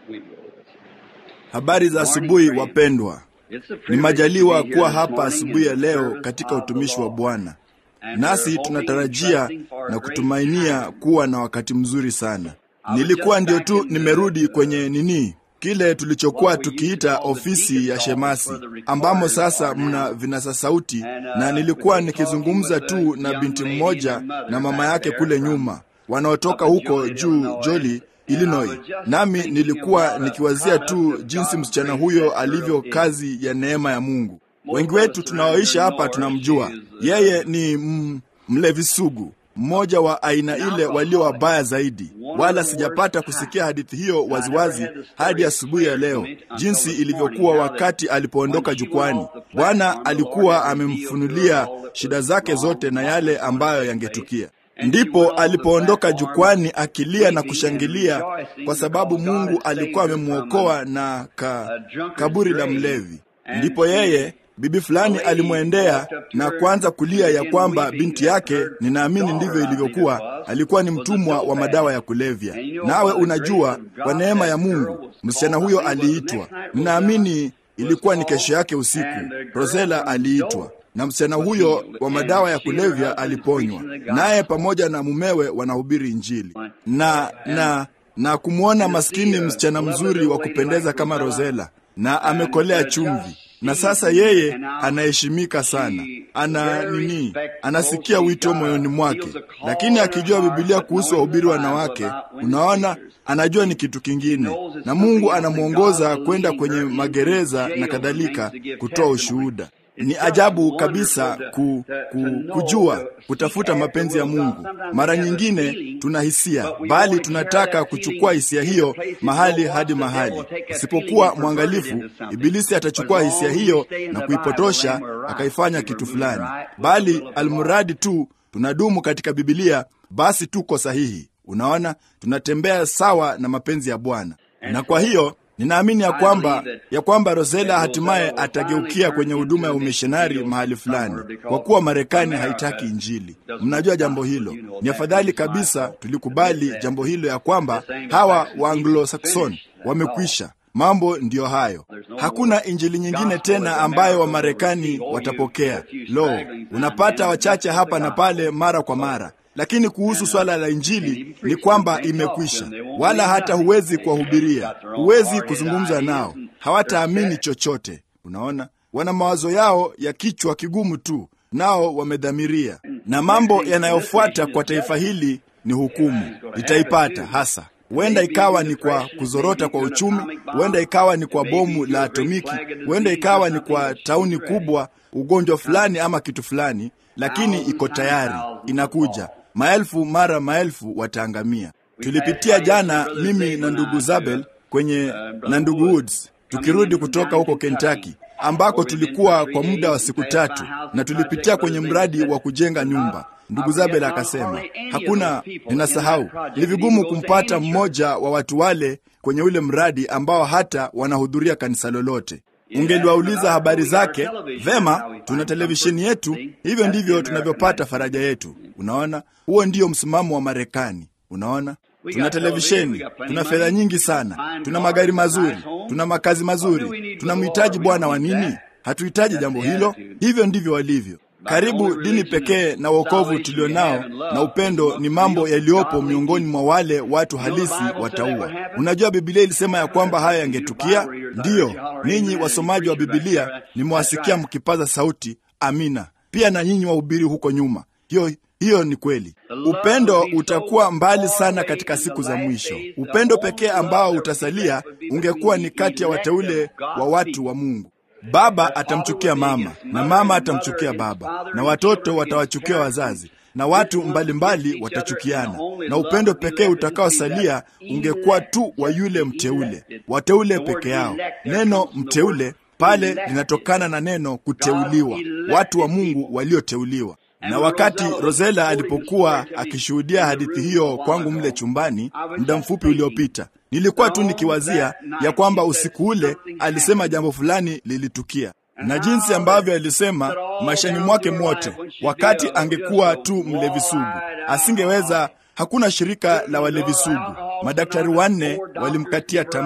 Habari za asubuhi wapendwa. Ni majaliwa kuwa hapa asubuhi ya leo katika utumishi wa Bwana, nasi tunatarajia na kutumainia kuwa na wakati mzuri sana. Nilikuwa ndio tu nimerudi kwenye nini kile tulichokuwa tukiita ofisi ya shemasi, ambamo sasa mna vinasa sauti, na nilikuwa nikizungumza tu na binti mmoja na mama yake kule nyuma, wanaotoka huko juu Joli, Illinois. Nami nilikuwa nikiwazia tu jinsi msichana huyo alivyo kazi ya neema ya Mungu. Wengi wetu tunaoishi hapa tunamjua yeye ni mm, mlevi sugu mmoja wa aina ile walio wabaya zaidi, wala sijapata kusikia hadithi hiyo waziwazi hadi asubuhi ya leo, jinsi ilivyokuwa wakati alipoondoka jukwani. Bwana alikuwa amemfunulia shida zake zote na yale ambayo yangetukia. Ndipo alipoondoka jukwani akilia na kushangilia kwa sababu Mungu alikuwa amemwokoa na ka, kaburi la mlevi. Ndipo yeye bibi fulani alimwendea na kuanza kulia ya kwamba binti yake, ninaamini ndivyo ilivyokuwa, alikuwa ni mtumwa wa madawa ya kulevya. Nawe unajua, kwa neema ya Mungu msichana huyo aliitwa, ninaamini ilikuwa ni kesho yake usiku, Rosela aliitwa na msichana huyo wa madawa ya kulevya aliponywa, naye pamoja na mumewe wanahubiri Injili na na na kumwona maskini msichana mzuri wa kupendeza kama Rosela, na amekolea chumvi na sasa yeye anaheshimika sana, ana nini, anasikia wito moyoni mwake, lakini akijua Biblia kuhusu wahubiri wanawake, unaona, anajua ni kitu kingine, na Mungu anamwongoza kwenda kwenye magereza na kadhalika kutoa ushuhuda. Ni ajabu kabisa ku, ku, kujua kutafuta mapenzi ya Mungu. Mara nyingine tuna hisia, bali tunataka kuchukua hisia hiyo mahali hadi mahali. Usipokuwa mwangalifu, Ibilisi atachukua hisia hiyo na kuipotosha akaifanya kitu fulani, bali almuradi tu tunadumu katika Bibilia, basi tuko sahihi. Unaona, tunatembea sawa na mapenzi ya Bwana, na kwa hiyo ninaamini ya kwamba ya kwamba Rosela hatimaye atageukia kwenye huduma ya umishonari mahali fulani, kwa kuwa Marekani haitaki Injili. Mnajua jambo hilo. Ni afadhali kabisa tulikubali jambo hilo, ya kwamba hawa wa Anglo-Saxon wamekwisha. Mambo ndiyo hayo. Hakuna injili nyingine tena ambayo Wamarekani watapokea. Lo, unapata wachache hapa na pale mara kwa mara lakini kuhusu swala la injili ni kwamba imekwisha, wala hata huwezi kuwahubiria, huwezi kuzungumza nao, hawataamini chochote. Unaona, wana mawazo yao ya kichwa kigumu tu, nao wamedhamiria. Na mambo yanayofuata kwa taifa hili ni hukumu litaipata hasa huenda ikawa ni kwa kuzorota kwa uchumi, huenda ikawa ni kwa bomu la atomiki, huenda ikawa ni kwa tauni kubwa, ugonjwa fulani ama kitu fulani, lakini iko tayari, inakuja. Maelfu mara maelfu wataangamia. Tulipitia jana, mimi na ndugu Zabel kwenye na ndugu Woods, tukirudi kutoka huko Kentucky ambako tulikuwa kwa muda wa siku tatu, na tulipitia kwenye mradi wa kujenga nyumba. Ndugu Zabel akasema hakuna, ninasahau, ni vigumu kumpata mmoja wa watu wale kwenye ule mradi ambao hata wanahudhuria kanisa lolote. Ungeliwauliza habari zake. Vema, tuna televisheni yetu, hivyo ndivyo tunavyopata faraja yetu. Unaona, huo ndio msimamo wa Marekani. Unaona, tuna televisheni, tuna fedha nyingi sana, tuna magari mazuri, tuna makazi mazuri. Tunamhitaji Bwana wa nini? Hatuhitaji jambo hilo. Hivyo ndivyo walivyo. Karibu dini pekee na wokovu tulio nao na upendo ni mambo yaliyopo miongoni mwa wale watu halisi wataua. Unajua, Bibilia ilisema ya kwamba haya yangetukia. Ndiyo, ninyi wasomaji wa Bibilia nimewasikia mkipaza sauti amina, pia na nyinyi wahubiri huko nyuma. Hiyo hiyo ni kweli. Upendo utakuwa mbali sana katika siku za mwisho. Upendo pekee ambao utasalia ungekuwa ni kati ya wateule wa watu wa Mungu. Baba atamchukia mama na mama atamchukia baba, na watoto watawachukia wazazi, na watu mbalimbali mbali watachukiana, na upendo pekee utakaosalia ungekuwa tu wa yule mteule, wateule peke yao. Neno mteule pale linatokana na neno kuteuliwa, watu wa Mungu walioteuliwa. Na wakati Rosela alipokuwa akishuhudia hadithi hiyo kwangu mle chumbani muda mfupi uliopita, nilikuwa tu nikiwazia ya kwamba usiku ule alisema jambo fulani lilitukia, na jinsi ambavyo alisema maishani mwake mwote, wakati angekuwa tu mlevi sugu, asingeweza Hakuna shirika la walevi sugu. Madaktari wanne walimkatia tamaa,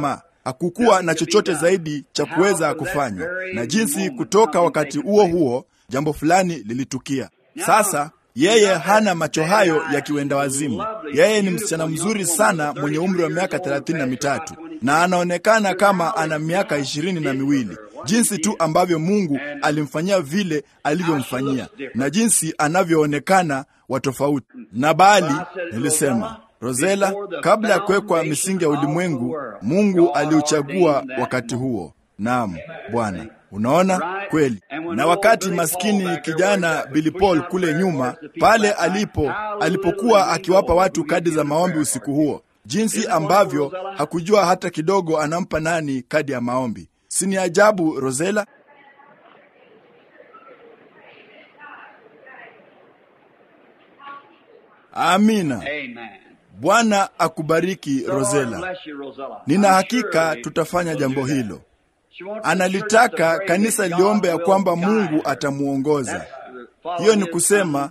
hakukuwa na chochote zaidi cha kuweza kufanywa, na jinsi kutoka wakati huo huo jambo fulani lilitukia. Sasa yeye hana macho hayo ya kiwenda wazimu. Yeye ni msichana mzuri sana mwenye umri wa miaka thelathini na mitatu na anaonekana kama ana miaka ishirini na miwili jinsi tu ambavyo Mungu alimfanyia vile alivyomfanyia na jinsi anavyoonekana wa tofauti. Na bali nilisema, Rosela, kabla ya kuwekwa misingi ya ulimwengu, Mungu aliuchagua wakati huo. Naam Bwana. Unaona kweli. Na wakati maskini kijana Billy Paul kule nyuma pale alipo alipokuwa akiwapa watu kadi za maombi usiku huo, jinsi ambavyo hakujua hata kidogo anampa nani kadi ya maombi. Si ni ajabu, Rosela? Amina. Bwana akubariki Rosela. Nina hakika tutafanya jambo hilo. Analitaka kanisa liombe ya kwamba Mungu atamwongoza. Hiyo ni kusema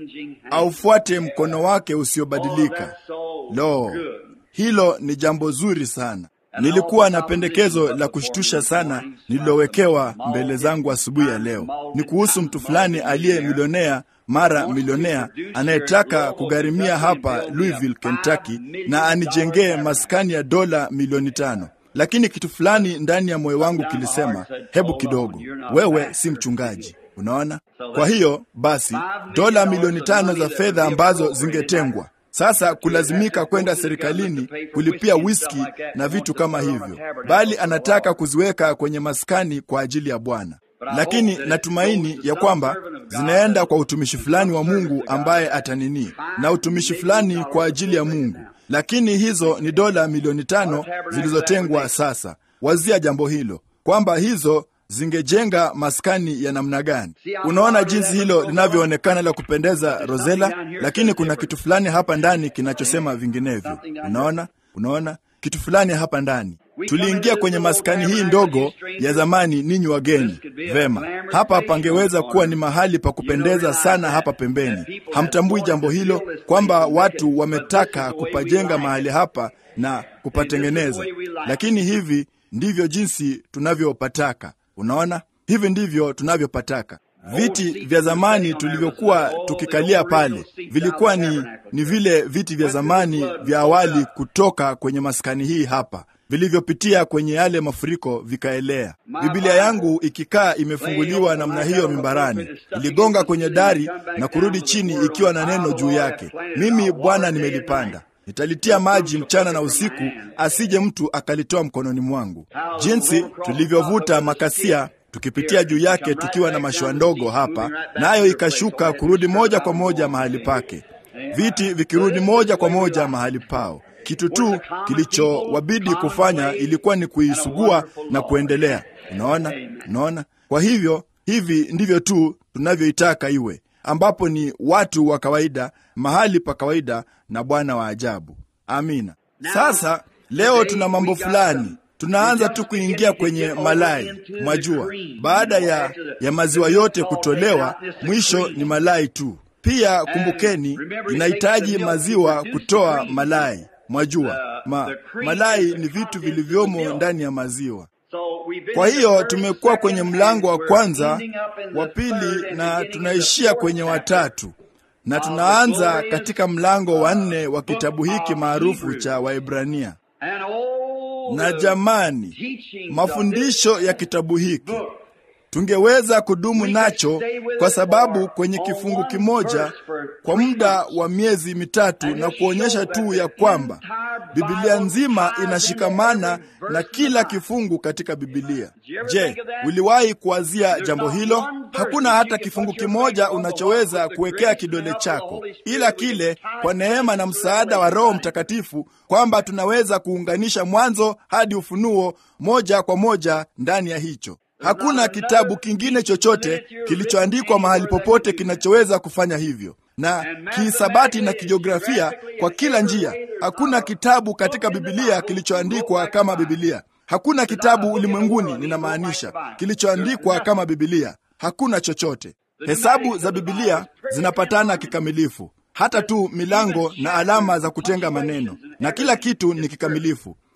aufuate mkono wake usiobadilika. Lo, hilo ni jambo zuri sana. Nilikuwa na pendekezo la kushtusha sana nililowekewa mbele zangu asubuhi ya leo. Ni kuhusu mtu fulani aliye milionea mara milionea anayetaka kugharimia hapa Louisville, Kentucky na anijengee maskani ya dola milioni tano. Lakini kitu fulani ndani ya moyo wangu kilisema, hebu kidogo, wewe si mchungaji. Unaona? Kwa hiyo basi, dola milioni tano za fedha ambazo zingetengwa sasa kulazimika kwenda serikalini kulipia whisky na vitu kama hivyo, bali anataka kuziweka kwenye maskani kwa ajili ya Bwana. Lakini natumaini ya kwamba zinaenda kwa utumishi fulani wa Mungu ambaye atanini na utumishi fulani kwa ajili ya Mungu. Lakini hizo ni dola milioni tano zilizotengwa. Sasa wazia jambo hilo kwamba hizo zingejenga maskani ya namna gani? Unaona jinsi hilo linavyoonekana la kupendeza, Rosela, lakini kuna kitu fulani hapa ndani kinachosema vinginevyo. Unaona, unaona kitu fulani hapa ndani. Tuliingia kwenye maskani hii ndogo ya zamani, ninyi wageni. Vema, hapa pangeweza kuwa ni mahali pa kupendeza sana hapa pembeni. Hamtambui jambo hilo, kwamba watu wametaka kupajenga mahali hapa na kupatengeneza, lakini hivi ndivyo jinsi tunavyopataka. Unaona, hivi ndivyo tunavyopataka. Viti vya zamani tulivyokuwa tukikalia pale vilikuwa ni, ni vile viti vya zamani vya awali kutoka kwenye maskani hii hapa vilivyopitia kwenye yale mafuriko vikaelea. Biblia yangu ikikaa imefunguliwa namna hiyo mimbarani, iligonga kwenye dari na kurudi chini ikiwa na neno juu yake, mimi Bwana nimelipanda nitalitia maji mchana na usiku, asije mtu akalitoa mkononi mwangu. Jinsi tulivyovuta makasia tukipitia juu yake tukiwa na mashua ndogo hapa, nayo na ikashuka kurudi moja kwa moja mahali pake, viti vikirudi moja kwa moja mahali pao. Kitu tu kilichowabidi kufanya ilikuwa ni kuisugua na kuendelea. Unaona, unaona. Kwa hivyo hivi ndivyo tu tunavyoitaka iwe, ambapo ni watu wa kawaida, mahali pa kawaida na Bwana wa ajabu. Amina. Sasa leo tuna mambo fulani tunaanza tu kuingia kwenye malai. Mwajua, baada ya, ya maziwa yote kutolewa, mwisho ni malai tu. Pia kumbukeni, inahitaji maziwa kutoa malai. Mwajua, ma, malai ni vitu vilivyomo ndani ya maziwa. Kwa hiyo tumekuwa kwenye mlango wa kwanza, wa pili, na tunaishia kwenye watatu na tunaanza katika mlango wa nne wa kitabu hiki maarufu cha Waebrania. Na jamani, mafundisho ya kitabu hiki tungeweza kudumu nacho kwa sababu kwenye kifungu kimoja kwa muda wa miezi mitatu, na kuonyesha tu ya kwamba Biblia nzima inashikamana na kila kifungu katika Biblia. Je, uliwahi kuwazia jambo hilo? Hakuna hata kifungu kimoja unachoweza kuwekea kidole chako, ila kile kwa neema na msaada wa Roho Mtakatifu kwamba tunaweza kuunganisha Mwanzo hadi Ufunuo moja kwa moja ndani ya hicho. Hakuna kitabu kingine chochote kilichoandikwa mahali popote kinachoweza kufanya hivyo, na kihisabati na kijiografia, kwa kila njia. Hakuna kitabu katika Bibilia kilichoandikwa kama Bibilia. Hakuna kitabu ulimwenguni, ninamaanisha, kilichoandikwa kama Bibilia. Hakuna chochote. Hesabu za Bibilia zinapatana kikamilifu, hata tu milango na alama za kutenga maneno, na kila kitu ni kikamilifu.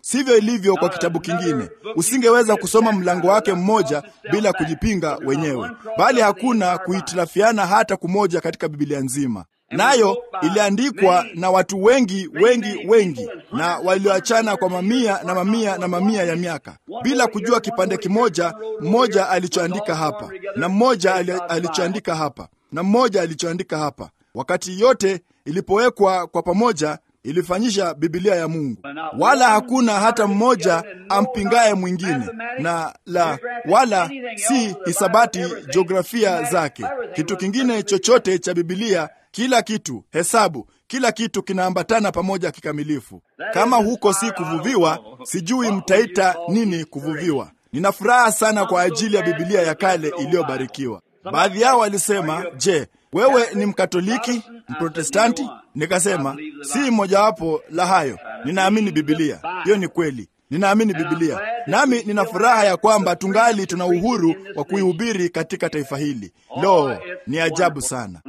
Sivyo ilivyo kwa kitabu kingine. Usingeweza kusoma mlango wake mmoja bila kujipinga wenyewe, bali hakuna kuhitilafiana hata kumoja katika Biblia nzima. Nayo iliandikwa na watu wengi wengi wengi, na walioachana kwa mamia na mamia na mamia ya miaka bila kujua kipande kimoja, mmoja alichoandika hapa na mmoja alichoandika hapa na mmoja alichoandika hapa. Wakati yote ilipowekwa kwa pamoja ilifanyisha Biblia ya Mungu, wala hakuna hata mmoja ampingaye mwingine, na la wala si hisabati jiografia zake, kitu kingine chochote cha Biblia. Kila kitu, hesabu, kila kitu kinaambatana pamoja kikamilifu. Kama huko si kuvuviwa, sijui mtaita nini kuvuviwa. Nina furaha sana kwa ajili ya Biblia ya kale iliyobarikiwa. Baadhi yao walisema, je, wewe ni Mkatoliki, Mprotestanti? Nikasema si mojawapo la hayo. Ninaamini Biblia. Hiyo ni kweli, ninaamini Biblia, nami nina furaha ya kwamba tungali tuna uhuru wa kuihubiri katika taifa hili. Lo, ni ajabu sana.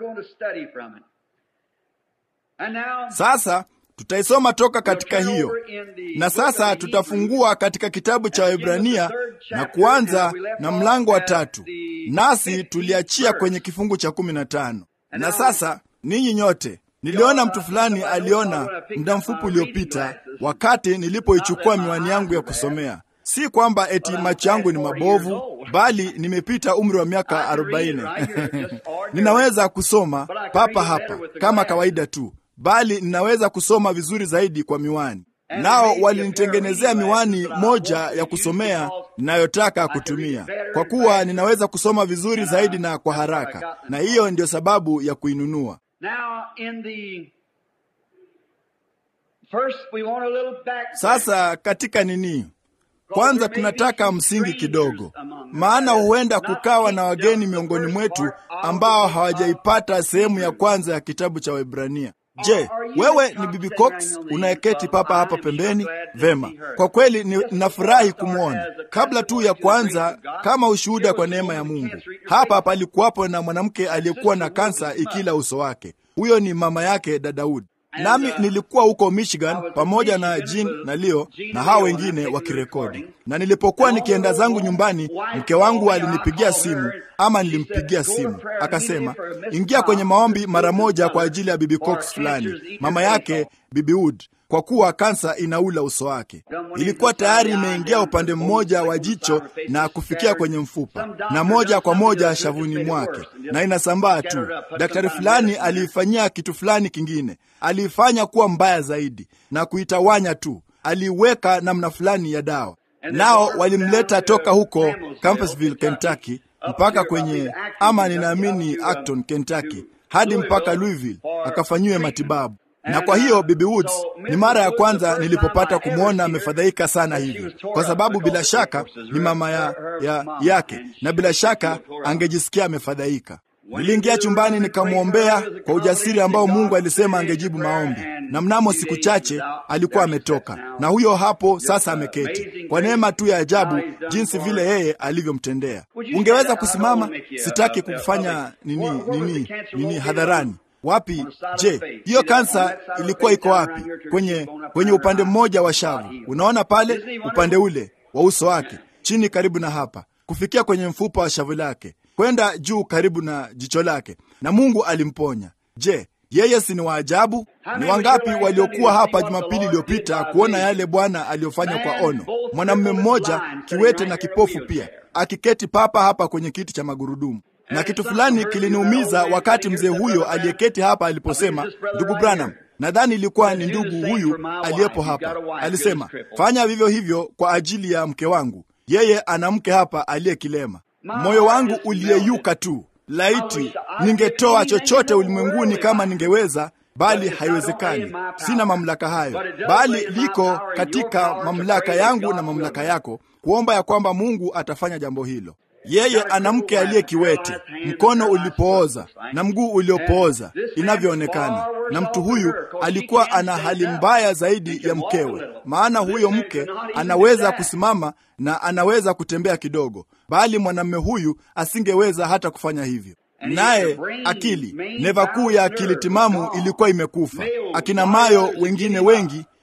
Sasa tutaisoma toka katika hiyo, na sasa tutafungua katika kitabu cha Waebrania na kuanza na mlango wa tatu, nasi tuliachia kwenye kifungu cha kumi na tano. Na sasa ninyi nyote, niliona mtu fulani aliona muda mfupi uliopita, wakati nilipoichukua miwani yangu ya kusomea. Si kwamba eti macho yangu ni mabovu, bali nimepita umri wa miaka arobaini. Ninaweza kusoma papa hapa kama kawaida tu bali ninaweza kusoma vizuri zaidi kwa miwani. Nao walinitengenezea miwani moja ya kusomea ninayotaka kutumia, kwa kuwa ninaweza kusoma vizuri zaidi na kwa haraka, na hiyo ndiyo sababu ya kuinunua. Sasa katika nini, kwanza tunataka msingi kidogo, maana huenda kukawa na wageni miongoni mwetu ambao hawajaipata sehemu ya kwanza ya kitabu cha Waebrania. Je, wewe ni Bibi Cox unayeketi papa hapa pembeni? Vema, kwa kweli ninafurahi kumwona. Kabla tu ya kuanza, kama ushuhuda kwa neema ya Mungu, hapa palikuwapo na mwanamke aliyekuwa na kansa ikila uso wake. Huyo ni mama yake Dadaudi. Nami nilikuwa huko Michigan pamoja na Jean na Leo na hao wengine wakirekodi, na nilipokuwa nikienda zangu nyumbani, mke wangu alinipigia simu, ama nilimpigia simu, akasema ingia kwenye maombi mara moja kwa ajili ya Bibi Cox fulani, mama yake Bibi Wood, kwa kuwa kansa inaula uso wake. Ilikuwa tayari imeingia upande mmoja wa jicho na kufikia kwenye mfupa na moja kwa moja shavuni mwake, na inasambaa tu. Daktari fulani aliifanyia kitu fulani kingine, aliifanya kuwa mbaya zaidi na kuitawanya tu, aliiweka namna fulani ya dawa. Nao walimleta toka huko Campbellsville, Kentucky mpaka kwenye ama ninaamini Acton, Kentucky hadi mpaka Louisville akafanyiwe matibabu na kwa hiyo Bibi Woods ni mara ya kwanza nilipopata kumwona amefadhaika sana hivyo, kwa sababu bila shaka ni mama ya, ya, yake na bila shaka angejisikia amefadhaika. Niliingia chumbani nikamwombea kwa ujasiri ambao Mungu alisema angejibu maombi, na mnamo siku chache alikuwa ametoka, na huyo hapo sasa ameketi kwa neema tu ya ajabu, jinsi vile yeye alivyomtendea. Ungeweza kusimama? Sitaki kukufanya nini nini nini hadharani Wapi? Je, hiyo kansa ilikuwa iko wapi? Kwenye kwenye upande mmoja wa shavu, unaona pale upande ule wa uso wake, chini karibu na hapa, kufikia kwenye mfupa wa shavu lake, kwenda juu karibu na jicho lake, na Mungu alimponya. Je, yeye si ni waajabu? Ni wangapi waliokuwa hapa Jumapili iliyopita kuona yale Bwana aliyofanya kwa ono? Mwanamume mmoja kiwete na kipofu pia akiketi papa hapa kwenye kiti cha magurudumu na kitu fulani kiliniumiza wakati mzee huyo aliyeketi hapa aliposema, ndugu Branham, nadhani ilikuwa ni ndugu huyu aliyepo hapa, alisema fanya vivyo hivyo kwa ajili ya mke wangu, yeye ana mke hapa aliyekilema. Moyo wangu uliyeyuka tu, laiti ningetoa chochote ulimwenguni kama ningeweza bali haiwezekani. Sina mamlaka hayo, bali liko katika mamlaka yangu na mamlaka yako kuomba ya kwamba Mungu atafanya jambo hilo. Yeye ana mke aliye kiwete, mkono ulipooza na mguu uliopooza inavyoonekana, na mtu huyu alikuwa ana hali mbaya zaidi ya mkewe, maana huyo mke anaweza kusimama na anaweza kutembea kidogo, bali mwanamume huyu asingeweza hata kufanya hivyo. Naye akili, neva kuu ya akili timamu ilikuwa imekufa. Akina Mayo wengine wengi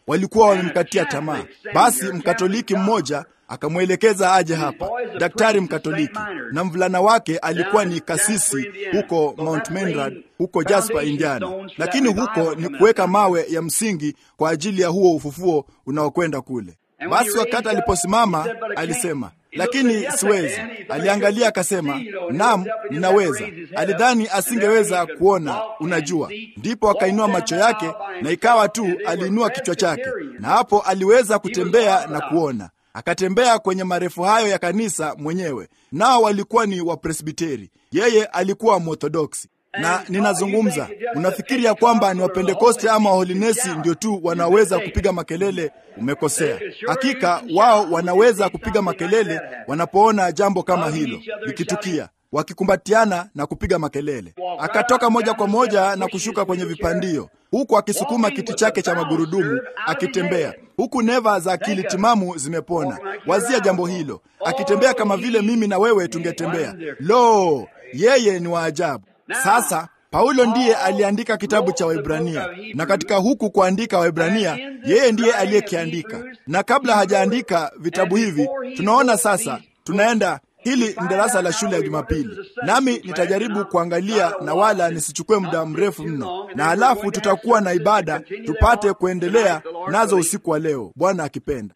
walikuwa wamemkatia tamaa. Basi mkatoliki mmoja akamwelekeza aje hapa, daktari mkatoliki, na mvulana wake alikuwa ni kasisi huko Mount Menrad huko Jasper, Indiana, lakini huko ni kuweka mawe ya msingi kwa ajili ya huo ufufuo unaokwenda kule. Basi wakati aliposimama alisema, lakini siwezi. Aliangalia akasema, naam, ninaweza. Alidhani asingeweza kuona, unajua. Ndipo akainua macho yake, na ikawa tu aliinua kichwa chake, na hapo aliweza kutembea na kuona. Akatembea kwenye marefu hayo ya kanisa mwenyewe, nao walikuwa ni Wapresbiteri, yeye alikuwa Mworthodoksi na ninazungumza, unafikiri ya kwamba ni Wapentekoste ama Waholinesi ndio tu wanaweza kupiga makelele? Umekosea. Hakika wao wanaweza kupiga makelele wanapoona jambo kama hilo likitukia, wakikumbatiana na kupiga makelele. Akatoka moja kwa moja na kushuka kwenye vipandio, huku akisukuma kiti chake cha magurudumu akitembea, huku neva za akili timamu zimepona. Wazia jambo hilo, akitembea kama vile mimi na wewe tungetembea. Lo, yeye ni wa ajabu. Sasa Paulo ndiye aliandika kitabu cha Waebrania, na katika huku kuandika Waebrania, yeye ndiye aliyekiandika. Na kabla hajaandika vitabu hivi, tunaona sasa, tunaenda hili ni darasa la shule ya Jumapili, nami nitajaribu kuangalia na wala nisichukue muda mrefu mno, na halafu tutakuwa na ibada tupate kuendelea nazo usiku wa leo, Bwana akipenda.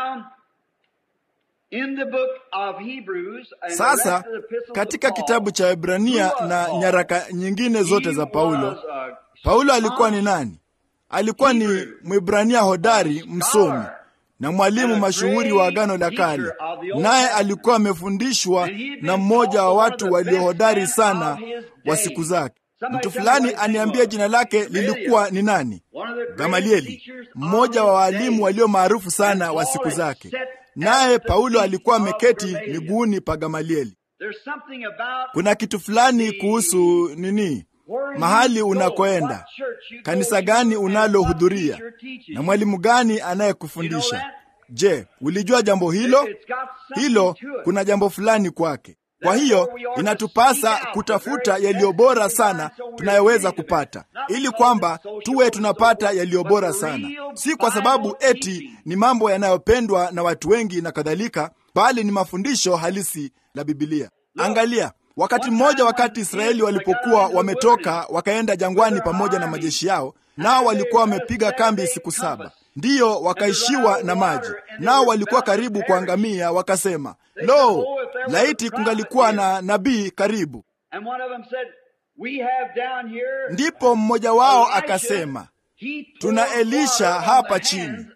Sasa katika kitabu cha Waebrania na nyaraka nyingine zote za Paulo, Paulo alikuwa ni nani? Alikuwa ni Mwebrania hodari, msomi na mwalimu mashuhuri wa Agano la Kale, naye alikuwa amefundishwa na mmoja wa watu waliohodari sana wa siku zake. Mtu fulani aniambia jina lake lilikuwa ni nani? Gamalieli, mmoja wa waalimu walio maarufu sana wa siku zake. Naye Paulo alikuwa ameketi miguuni pa Gamalieli. Kuna kitu fulani kuhusu nini, mahali unakoenda, kanisa gani unalohudhuria, na mwalimu gani anayekufundisha. Je, ulijua jambo hilo? Hilo kuna jambo fulani kwake. Kwa hiyo inatupasa kutafuta yaliyo bora sana tunayoweza kupata, ili kwamba tuwe tunapata yaliyo bora sana, si kwa sababu eti ni mambo yanayopendwa na watu wengi na kadhalika, bali ni mafundisho halisi la Bibilia. Angalia, wakati mmoja, wakati Israeli walipokuwa wametoka wakaenda jangwani pamoja na majeshi yao, nao walikuwa wamepiga kambi siku saba ndiyo wakaishiwa na maji, nao walikuwa karibu kuangamia. Wakasema, lo, laiti kungalikuwa na nabii karibu. Ndipo mmoja wao akasema, tuna Elisha hapa chini,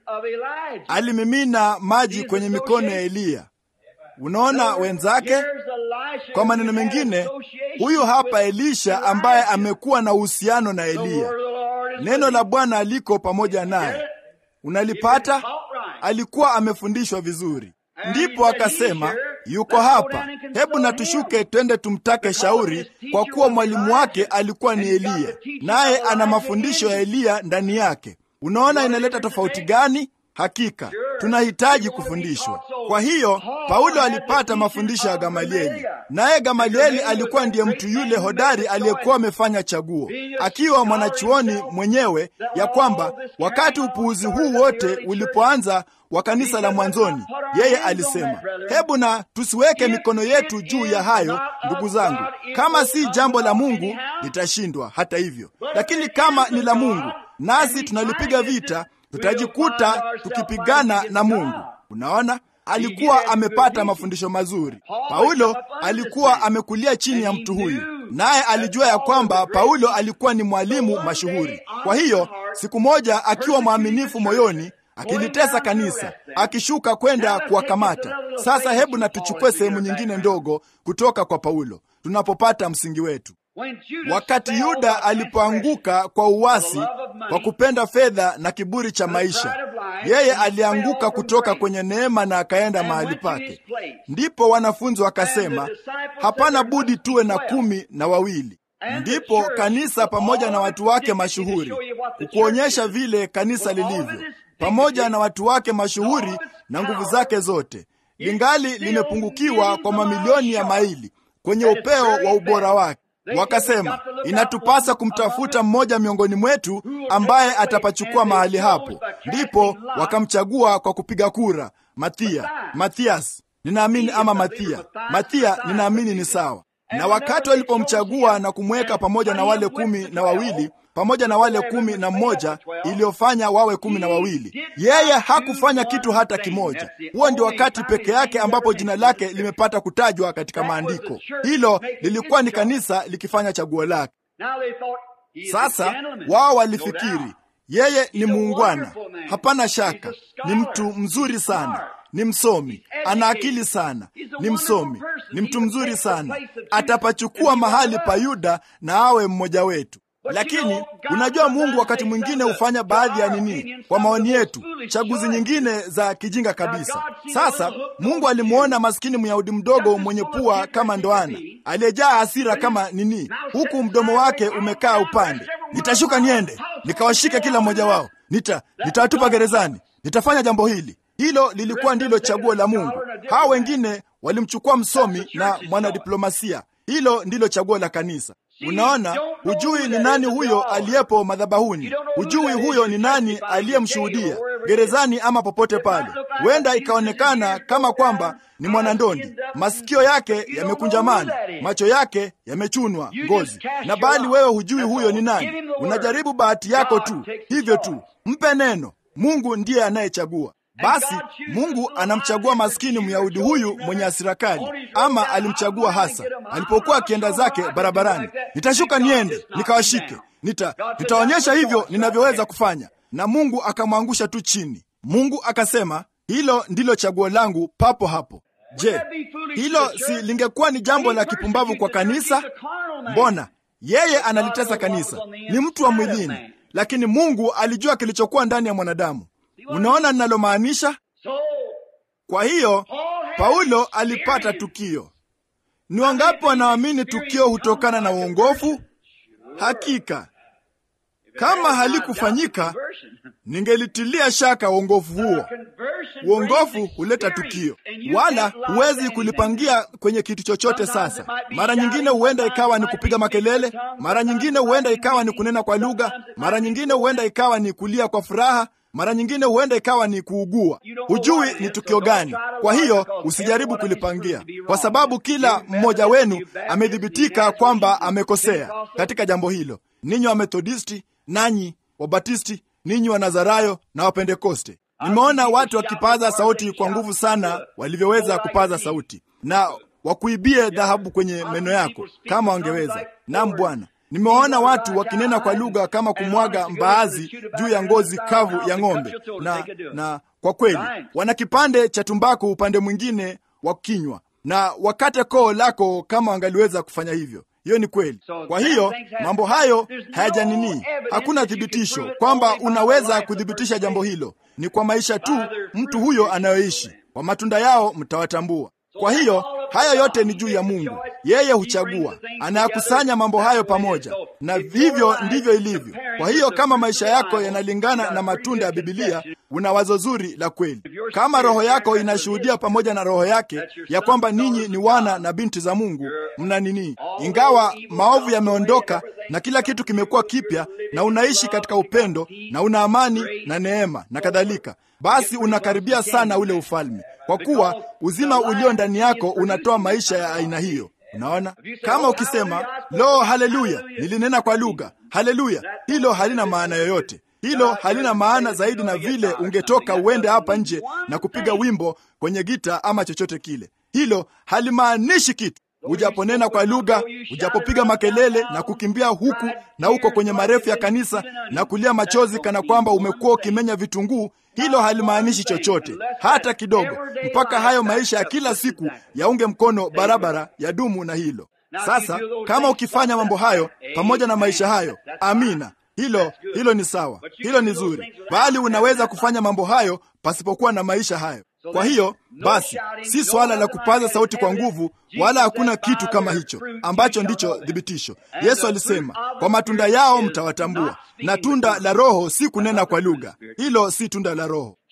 alimimina maji kwenye mikono ya Eliya. Unaona wenzake. Kwa maneno mengine, huyu hapa Elisha ambaye amekuwa na uhusiano na Eliya, neno la Bwana aliko pamoja naye. Unalipata? Alikuwa amefundishwa vizuri. Ndipo akasema yuko hapa, hebu na tushuke twende tumtake shauri, kwa kuwa mwalimu wake alikuwa ni Eliya, naye ana mafundisho ya Eliya ndani yake. Unaona inaleta tofauti gani? Hakika tunahitaji kufundishwa. Kwa hiyo Paulo alipata mafundisho ya Gamalieli, naye Gamalieli alikuwa ndiye mtu yule hodari aliyekuwa amefanya chaguo, akiwa mwanachuoni mwenyewe, ya kwamba wakati upuuzi huu wote ulipoanza wa kanisa la mwanzoni, yeye alisema, hebu na tusiweke mikono yetu juu ya hayo, ndugu zangu. Kama si jambo la Mungu litashindwa hata hivyo, lakini kama ni la Mungu, nasi tunalipiga vita tutajikuta tukipigana na Mungu. Unaona, alikuwa amepata mafundisho mazuri. Paulo alikuwa amekulia chini ya mtu huyu, naye alijua ya kwamba Paulo alikuwa ni mwalimu mashuhuri. Kwa hiyo siku moja, akiwa mwaminifu moyoni, akilitesa kanisa, akishuka kwenda kuwakamata. Sasa hebu na tuchukue sehemu nyingine ndogo kutoka kwa Paulo tunapopata msingi wetu. Wakati Yuda alipoanguka kwa uasi, kwa kupenda fedha na kiburi cha maisha, yeye alianguka kutoka kwenye neema na akaenda mahali pake. Ndipo wanafunzi wakasema, hapana budi tuwe na kumi na wawili. Ndipo kanisa pamoja na watu wake mashuhuri, kukuonyesha vile kanisa lilivyo, pamoja na watu wake mashuhuri na nguvu zake zote, lingali limepungukiwa kwa mamilioni ya maili kwenye upeo wa ubora wake. Wakasema inatupasa kumtafuta mmoja miongoni mwetu ambaye atapachukua mahali hapo. Ndipo wakamchagua kwa kupiga kura, Mathia, Mathias ninaamini ama Mathia, Mathia ninaamini ni sawa. Na wakati walipomchagua na kumweka pamoja na wale kumi na wawili pamoja na wale kumi na mmoja iliyofanya wawe kumi na wawili. Yeye hakufanya kitu hata kimoja. Huo ndio wakati peke yake ambapo jina lake limepata kutajwa katika maandiko. Hilo lilikuwa ni kanisa likifanya chaguo lake. Sasa wao walifikiri yeye ni muungwana, hapana shaka, ni mtu mzuri sana, ni msomi, ana akili sana, ni msomi, ni mtu mzuri sana, atapachukua mahali pa Yuda na awe mmoja wetu. Lakini unajua, Mungu wakati mwingine hufanya baadhi ya nini, kwa maoni yetu, chaguzi nyingine za kijinga kabisa. Sasa Mungu alimwona maskini Myahudi mdogo mwenye pua kama ndoana, aliyejaa hasira kama nini, huku mdomo wake umekaa upande. Nitashuka niende nikawashike kila mmoja wao, nita nitawatupa gerezani, nitafanya jambo hili. Hilo lilikuwa ndilo chaguo la Mungu. Hawa wengine walimchukua msomi na mwanadiplomasia. Hilo ndilo chaguo la kanisa. Unaona, hujui ni nani huyo aliyepo madhabahuni, hujui huyo ni nani aliyemshuhudia gerezani ama popote pale. Huenda ikaonekana kama kwamba ni mwanandondi, masikio yake yamekunjamana, macho yake yamechunwa ngozi, na bali wewe hujui huyo ni nani. Unajaribu bahati yako tu, hivyo tu. Mpe neno. Mungu ndiye anayechagua. Basi Mungu anamchagua maskini Myahudi huyu mwenye hasira kali, ama alimchagua hasa alipokuwa akienda zake barabarani. Nitashuka niende nikawashike, nita nitaonyesha hivyo ninavyoweza kufanya, na Mungu akamwangusha tu chini. Mungu akasema, hilo ndilo chaguo langu papo hapo. Je, hilo si lingekuwa ni jambo la kipumbavu kwa kanisa? Mbona yeye analitesa kanisa? Ni mtu wa mwilini, lakini Mungu alijua kilichokuwa ndani ya mwanadamu. Unaona ninalomaanisha? Kwa hiyo Paulo alipata tukio. Ni wangapi wanaamini tukio hutokana na uongofu? Hakika kama halikufanyika, ningelitilia shaka uongofu huo. Uongofu huleta tukio, wala huwezi kulipangia kwenye kitu chochote. Sasa mara nyingine huenda ikawa ni kupiga makelele, mara nyingine huenda ikawa ni kunena kwa lugha, mara nyingine huenda ikawa ni kulia kwa furaha mara nyingine huenda ikawa ni kuugua. Hujui ni tukio gani. Kwa hiyo usijaribu kulipangia, kwa sababu kila mmoja wenu amethibitika kwamba amekosea katika jambo hilo. Ninyi wa Methodisti, nanyi Wabatisti, ninyi wa Nazarayo na Wapentekoste. Nimeona watu wakipaza sauti kwa nguvu sana walivyoweza kupaza sauti, na wakuibie dhahabu kwenye meno yako kama wangeweza. Naam Bwana. Nimewaona watu wakinena kwa lugha kama kumwaga mbaazi juu ya ngozi kavu ya ng'ombe, na na kwa kweli wana kipande cha tumbaku upande mwingine wa kinywa, na wakate koo lako kama wangaliweza kufanya hivyo. Hiyo ni kweli. Kwa hiyo mambo hayo hayajanini, hakuna thibitisho kwamba unaweza kuthibitisha jambo hilo. Ni kwa maisha tu mtu huyo anayoishi, kwa matunda yao mtawatambua. Kwa hiyo haya yote ni juu ya Mungu. Yeye huchagua, anayakusanya mambo hayo pamoja, na vivyo ndivyo ilivyo. Kwa hiyo kama maisha yako yanalingana na matunda ya Bibilia, una wazo zuri la kweli. Kama roho yako inashuhudia pamoja na roho yake ya kwamba ninyi ni wana na binti za Mungu, mna nini, ingawa maovu yameondoka na kila kitu kimekuwa kipya, na unaishi katika upendo na una amani na neema na kadhalika, basi unakaribia sana ule ufalme, kwa kuwa uzima ulio ndani yako unatoa maisha ya aina hiyo. Unaona, kama ukisema lo, haleluya, nilinena kwa lugha, haleluya, hilo halina maana yoyote. Hilo halina maana zaidi na vile ungetoka uende hapa nje na kupiga wimbo kwenye gita ama chochote kile. Hilo halimaanishi kitu. Ujaponena kwa lugha, ujapopiga makelele na kukimbia huku na huko kwenye marefu ya kanisa na kulia machozi kana kwamba umekuwa ukimenya vitunguu, hilo halimaanishi chochote hata kidogo, mpaka hayo maisha ya kila siku yaunge mkono barabara ya dumu na hilo. Sasa kama ukifanya mambo hayo pamoja na maisha hayo, amina, hilo hilo ni sawa, hilo ni zuri, bali unaweza kufanya mambo hayo pasipokuwa na maisha hayo. Kwa hiyo basi, si swala la kupaza sauti kwa nguvu, wala hakuna kitu kama hicho ambacho ndicho thibitisho. Yesu alisema, kwa matunda yao mtawatambua. Na tunda la Roho si kunena kwa lugha, hilo si tunda la Roho.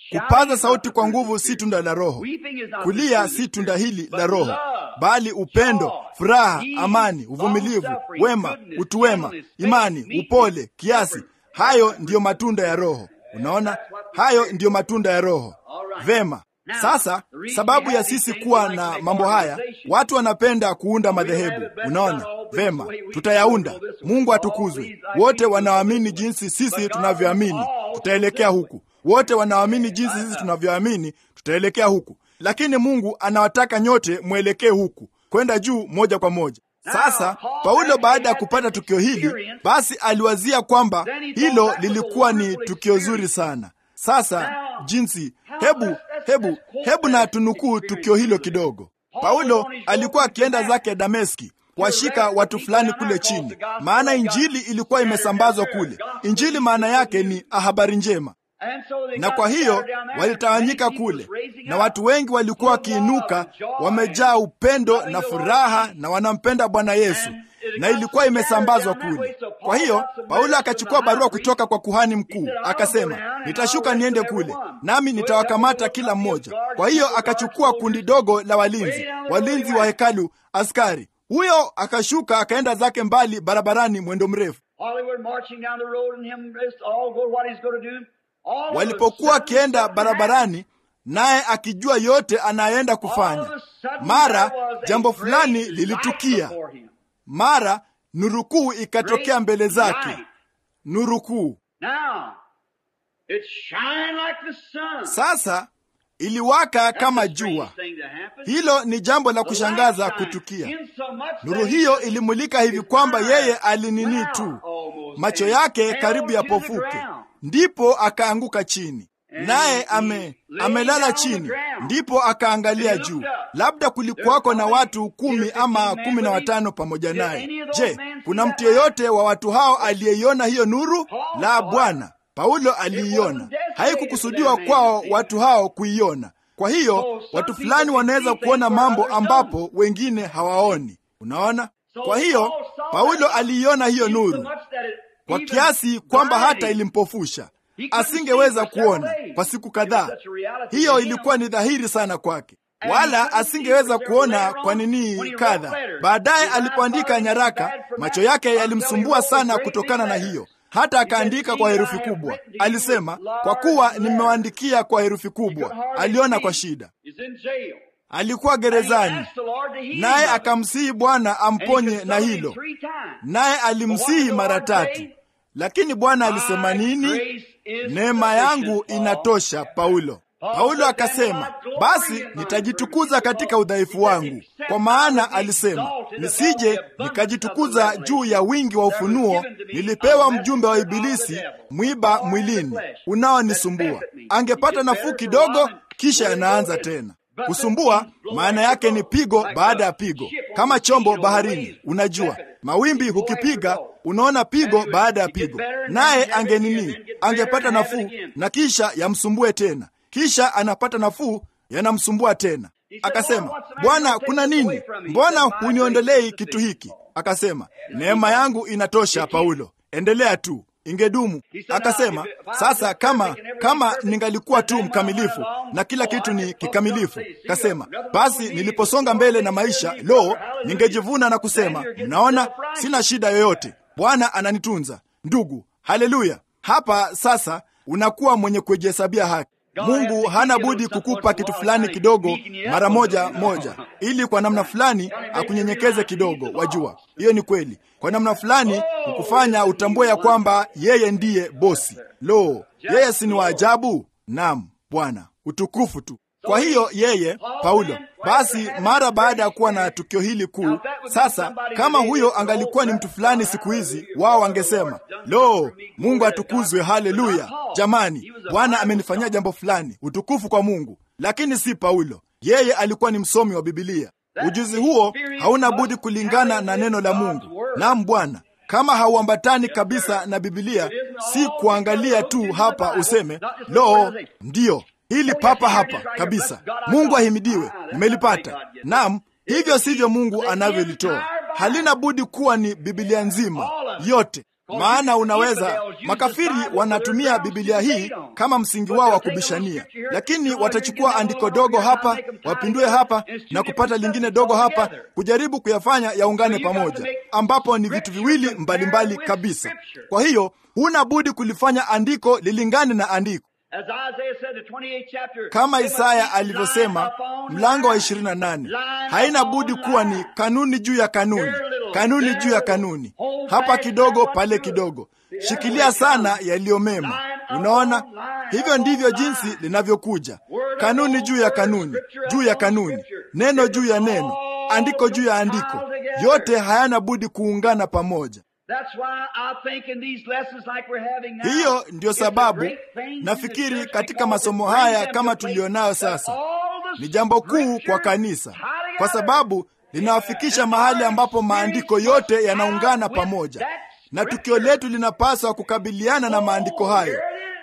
Kupaza sauti kwa nguvu si tunda la Roho. Kulia si tunda hili la Roho, bali upendo, furaha, amani, uvumilivu, wema, utu wema, imani, upole, kiasi. Hayo ndiyo matunda ya Roho. Unaona, hayo ndiyo matunda ya Roho. Vema. Sasa sababu ya sisi kuwa na mambo haya, watu wanapenda kuunda madhehebu. Unaona vema, tutayaunda. Mungu atukuzwe. Wote wanaoamini jinsi sisi tunavyoamini, tutaelekea huku. Wote wanaoamini jinsi sisi tunavyoamini, tutaelekea huku. Lakini Mungu anawataka nyote mwelekee huku, kwenda juu moja kwa moja. Sasa Paulo baada ya kupata tukio hili, basi aliwazia kwamba hilo lilikuwa ni tukio zuri sana. Sasa jinsi, hebu hebu hebu na tunukuu tukio hilo kidogo. Paulo alikuwa akienda zake Dameski kuwashika watu fulani kule chini, maana injili ilikuwa imesambazwa kule. Injili maana yake ni habari njema, na kwa hiyo walitawanyika kule, na watu wengi walikuwa wakiinuka, wamejaa upendo na furaha, na wanampenda Bwana Yesu na ilikuwa imesambazwa kule. Kwa hiyo Paulo akachukua barua kutoka kwa kuhani mkuu, akasema, nitashuka niende kule, nami nitawakamata kila mmoja. Kwa hiyo akachukua kundi dogo la walinzi, walinzi wa hekalu, askari huyo akashuka akaenda zake mbali barabarani, mwendo mrefu. Walipokuwa akienda barabarani, naye akijua yote anayeenda kufanya, mara jambo fulani lilitukia. Mara nurukuu ikatokea mbele zake, nurukuu sasa iliwaka kama jua. Hilo ni jambo la kushangaza kutukia. Nuru hiyo ilimulika hivi kwamba yeye alinini tu, macho yake karibu yapofuke, ndipo akaanguka chini, naye ame amelala chini, ndipo akaangalia juu. Labda kulikuwako na watu kumi ama kumi na watano pamoja naye. Je, kuna mtu yeyote wa watu hao aliyeiona hiyo nuru? La, Bwana. Paulo aliiona. Haikukusudiwa kwao watu hao kuiona. Kwa hiyo watu fulani wanaweza kuona mambo ambapo wengine hawaoni. Unaona? Kwa hiyo Paulo aliiona hiyo nuru kwa kiasi kwamba hata ilimpofusha, asingeweza kuona kwa siku kadhaa. Hiyo ilikuwa ni dhahiri sana kwake, wala asingeweza kuona kwa nini kadha. Baadaye alipoandika nyaraka, macho yake yalimsumbua sana kutokana na hiyo hata akaandika kwa herufi kubwa. Alisema, kwa kuwa nimewaandikia kwa herufi kubwa. Aliona kwa shida, alikuwa gerezani, naye akamsihi Bwana amponye na hilo, naye alimsihi mara tatu. Lakini Bwana alisema nini? Neema yangu inatosha Paulo. Paulo akasema, basi nitajitukuza katika udhaifu wangu, kwa maana alisema, nisije nikajitukuza juu ya wingi wa ufunuo. Nilipewa mjumbe wa Ibilisi, mwiba mwilini unaonisumbua. Angepata nafuu kidogo, kisha anaanza tena kusumbua. Maana yake ni pigo baada ya pigo, kama chombo baharini. Unajua mawimbi hukipiga, unaona pigo baada ya pigo. Naye angenini, angepata nafuu na kisha yamsumbue tena kisha anapata nafuu, yanamsumbua tena. Akasema, Bwana, kuna nini? Mbona huniondolei kitu hiki? Akasema, neema yangu inatosha, Paulo, endelea tu, ingedumu. Akasema, sasa kama kama ningalikuwa tu mkamilifu na kila kitu ni kikamilifu. Akasema, basi niliposonga mbele na maisha, lo, ningejivuna na kusema, mnaona, sina shida yoyote, Bwana ananitunza. Ndugu, haleluya! Hapa sasa unakuwa mwenye kujihesabia haki. Mungu hana budi kukupa kitu fulani kidogo mara moja moja, ili kwa namna fulani akunyenyekeze kidogo. Wajua, hiyo ni kweli. Kwa namna fulani kukufanya utambue ya kwamba yeye ndiye bosi. Lo, yeye si ni wa ajabu? Naam, Bwana, utukufu tu. Kwa hiyo yeye Paulo, basi mara baada ya kuwa na tukio hili kuu, sasa kama huyo angalikuwa ni mtu fulani siku hizi, wao wangesema lo, Mungu atukuzwe, haleluya! Jamani, Bwana amenifanyia jambo fulani, utukufu kwa Mungu. Lakini si Paulo, yeye alikuwa ni msomi wa Bibilia. Ujuzi huo hauna budi kulingana na neno la Mungu. Naam Bwana, kama hauambatani kabisa na Bibilia, si kuangalia tu hapa useme lo, ndiyo hili papa hapa kabisa. Mungu ahimidiwe, nimelipata. Naam, hivyo sivyo Mungu anavyolitoa. Halina budi kuwa ni Biblia nzima yote. maana unaweza. Makafiri wanatumia Biblia hii kama msingi wao wa kubishania, lakini watachukua andiko dogo hapa, wapindue hapa na kupata lingine dogo hapa, kujaribu kuyafanya yaungane pamoja, ambapo ni vitu viwili mbalimbali kabisa. Kwa hiyo huna budi kulifanya andiko lilingane na andiko kama Isaya alivyosema mlango wa 28, haina budi kuwa ni kanuni juu ya kanuni, kanuni juu ya kanuni, hapa kidogo, pale kidogo. Shikilia sana yaliyo mema. Unaona, hivyo ndivyo jinsi linavyokuja, kanuni juu ya kanuni, juu ya kanuni, neno juu ya neno, andiko juu ya andiko, yote hayana budi kuungana pamoja. Hiyo ndiyo sababu nafikiri katika masomo haya kama tuliyonayo sasa ni jambo kuu kwa kanisa, kwa sababu linawafikisha mahali ambapo maandiko yote yanaungana pamoja, na tukio letu linapaswa kukabiliana na maandiko hayo.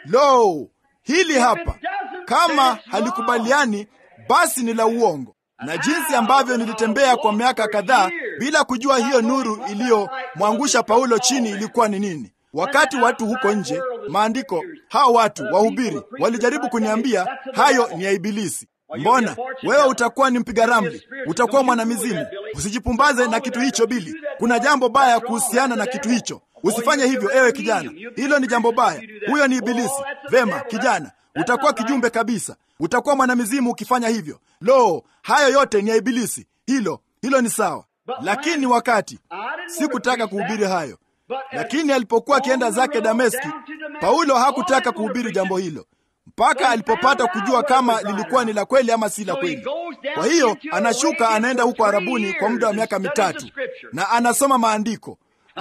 Lo, hili hapa, kama halikubaliani basi ni la uongo na jinsi ambavyo nilitembea kwa miaka kadhaa bila kujua hiyo nuru iliyomwangusha Paulo chini ilikuwa ni nini. Wakati watu huko nje, maandiko, hao watu wahubiri walijaribu kuniambia hayo ni ya Ibilisi. Mbona wewe utakuwa ni mpiga ramli, utakuwa mwanamizimu, usijipumbaze na kitu hicho. Bili, kuna jambo baya kuhusiana na kitu hicho, usifanye hivyo, ewe kijana, hilo ni jambo baya, huyo ni Ibilisi. Vema kijana, utakuwa kijumbe kabisa, utakuwa mwanamizimu ukifanya hivyo. Lo, hayo yote ni ya Ibilisi. Hilo hilo ni sawa, lakini wakati sikutaka kuhubiri hayo, lakini alipokuwa akienda zake Dameski, Paulo hakutaka kuhubiri jambo hilo mpaka alipopata kujua kama lilikuwa ni la kweli ama si la kweli. Kwa hiyo anashuka anaenda huko Arabuni kwa muda wa miaka mitatu na anasoma maandiko.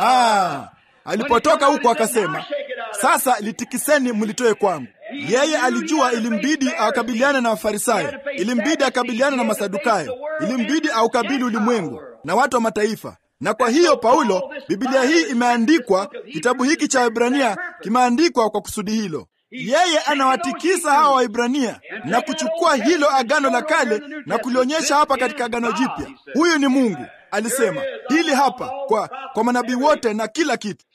Ah, alipotoka huko akasema, sasa litikiseni mlitoe kwangu. Yeye alijua ilimbidi akabiliane na Mafarisayo, ilimbidi akabiliane na Masadukayo, ilimbidi aukabili ulimwengu na watu wa mataifa. Na kwa hiyo Paulo, Biblia hii imeandikwa, kitabu hiki cha Waebrania kimeandikwa kwa kusudi hilo. Yeye anawatikisa hawa Waibrania na kuchukua hilo agano la kale na kulionyesha hapa katika agano jipya. Huyu ni Mungu, alisema hili hapa kwa, kwa manabii wote na kila kitu.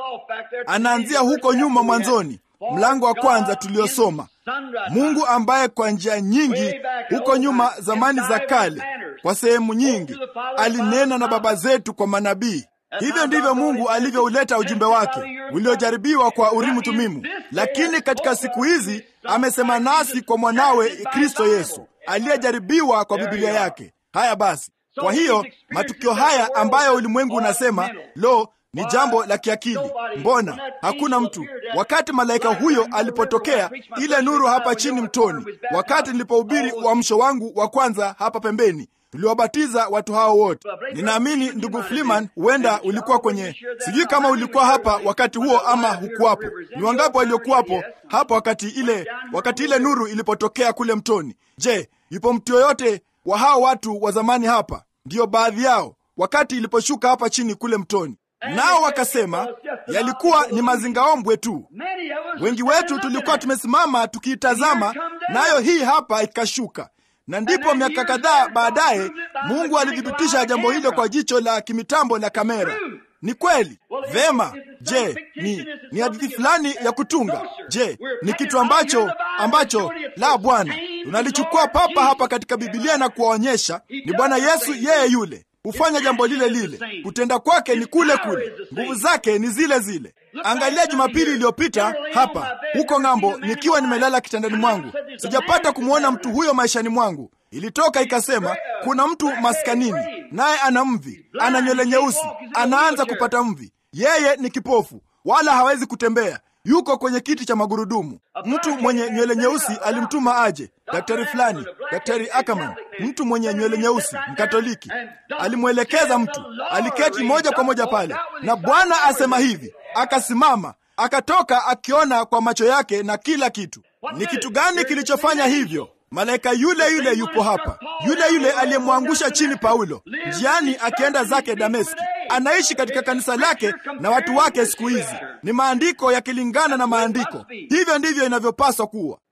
Anaanzia huko nyuma mwanzoni, mlango wa kwanza tuliosoma, Mungu ambaye kwa njia nyingi huko nyuma, zamani za kale, kwa sehemu nyingi alinena na baba zetu kwa manabii. Hivyo ndivyo Mungu alivyouleta ujumbe wake uliojaribiwa kwa Urimu Tumimu, lakini katika siku hizi amesema nasi kwa mwanawe Kristo Yesu aliyejaribiwa kwa Biblia yake. Haya basi, kwa hiyo matukio haya ambayo ulimwengu unasema lo, ni jambo la kiakili, mbona hakuna mtu. Wakati malaika huyo alipotokea, ile nuru hapa chini mtoni, wakati nilipohubiri uamsho wangu wa kwanza hapa pembeni tuliwabatiza watu hao wote. Ninaamini ndugu Fliman, huenda ulikuwa kwenye, sijui kama ulikuwa hapa wakati huo ama hukuwapo. Ni wangapi waliokuwapo hapa wakati ile, wakati ile nuru ilipotokea kule mtoni? Je, yupo mtu yoyote wa hao watu wa zamani hapa? Ndiyo, baadhi yao, wakati iliposhuka hapa chini kule mtoni, nao wakasema yalikuwa ni mazingaombwe tu. Wengi wetu tulikuwa tumesimama tukiitazama, nayo hii hapa ikashuka na ndipo miaka kadhaa baadaye Mungu alithibitisha jambo hilo kwa jicho la kimitambo la kamera. Ni kweli. Vema. Je, ni ni hadithi fulani ya kutunga? Je, ni kitu ambacho ambacho la Bwana tunalichukua papa hapa katika Biblia na kuwaonyesha ni Bwana Yesu yeye yule hufanya jambo lile lile, kutenda kwake ni kule kule, nguvu zake ni zile zile. Angalia, Jumapili iliyopita hapa huko ng'ambo, nikiwa nimelala kitandani mwangu, sijapata kumwona mtu huyo maishani mwangu. Ilitoka ikasema kuna mtu maskanini, naye ana mvi, ana nywele nyeusi, anaanza kupata mvi. Yeye ni kipofu, wala hawezi kutembea, yuko kwenye kiti cha magurudumu. Mtu mwenye nywele nyeusi alimtuma aje, daktari fulani, daktari Ackerman, mtu mwenye nywele nyeusi Mkatoliki alimwelekeza mtu, aliketi moja kwa moja pale, na Bwana asema hivi, akasimama akatoka akiona kwa macho yake na kila kitu. Ni kitu gani kilichofanya hivyo? Malaika yule yule yupo hapa, yule yule aliyemwangusha chini Paulo njiani akienda zake Dameski, anaishi katika kanisa lake na watu wake siku hizi. Ni maandiko yakilingana na maandiko, hivyo ndivyo inavyopaswa kuwa.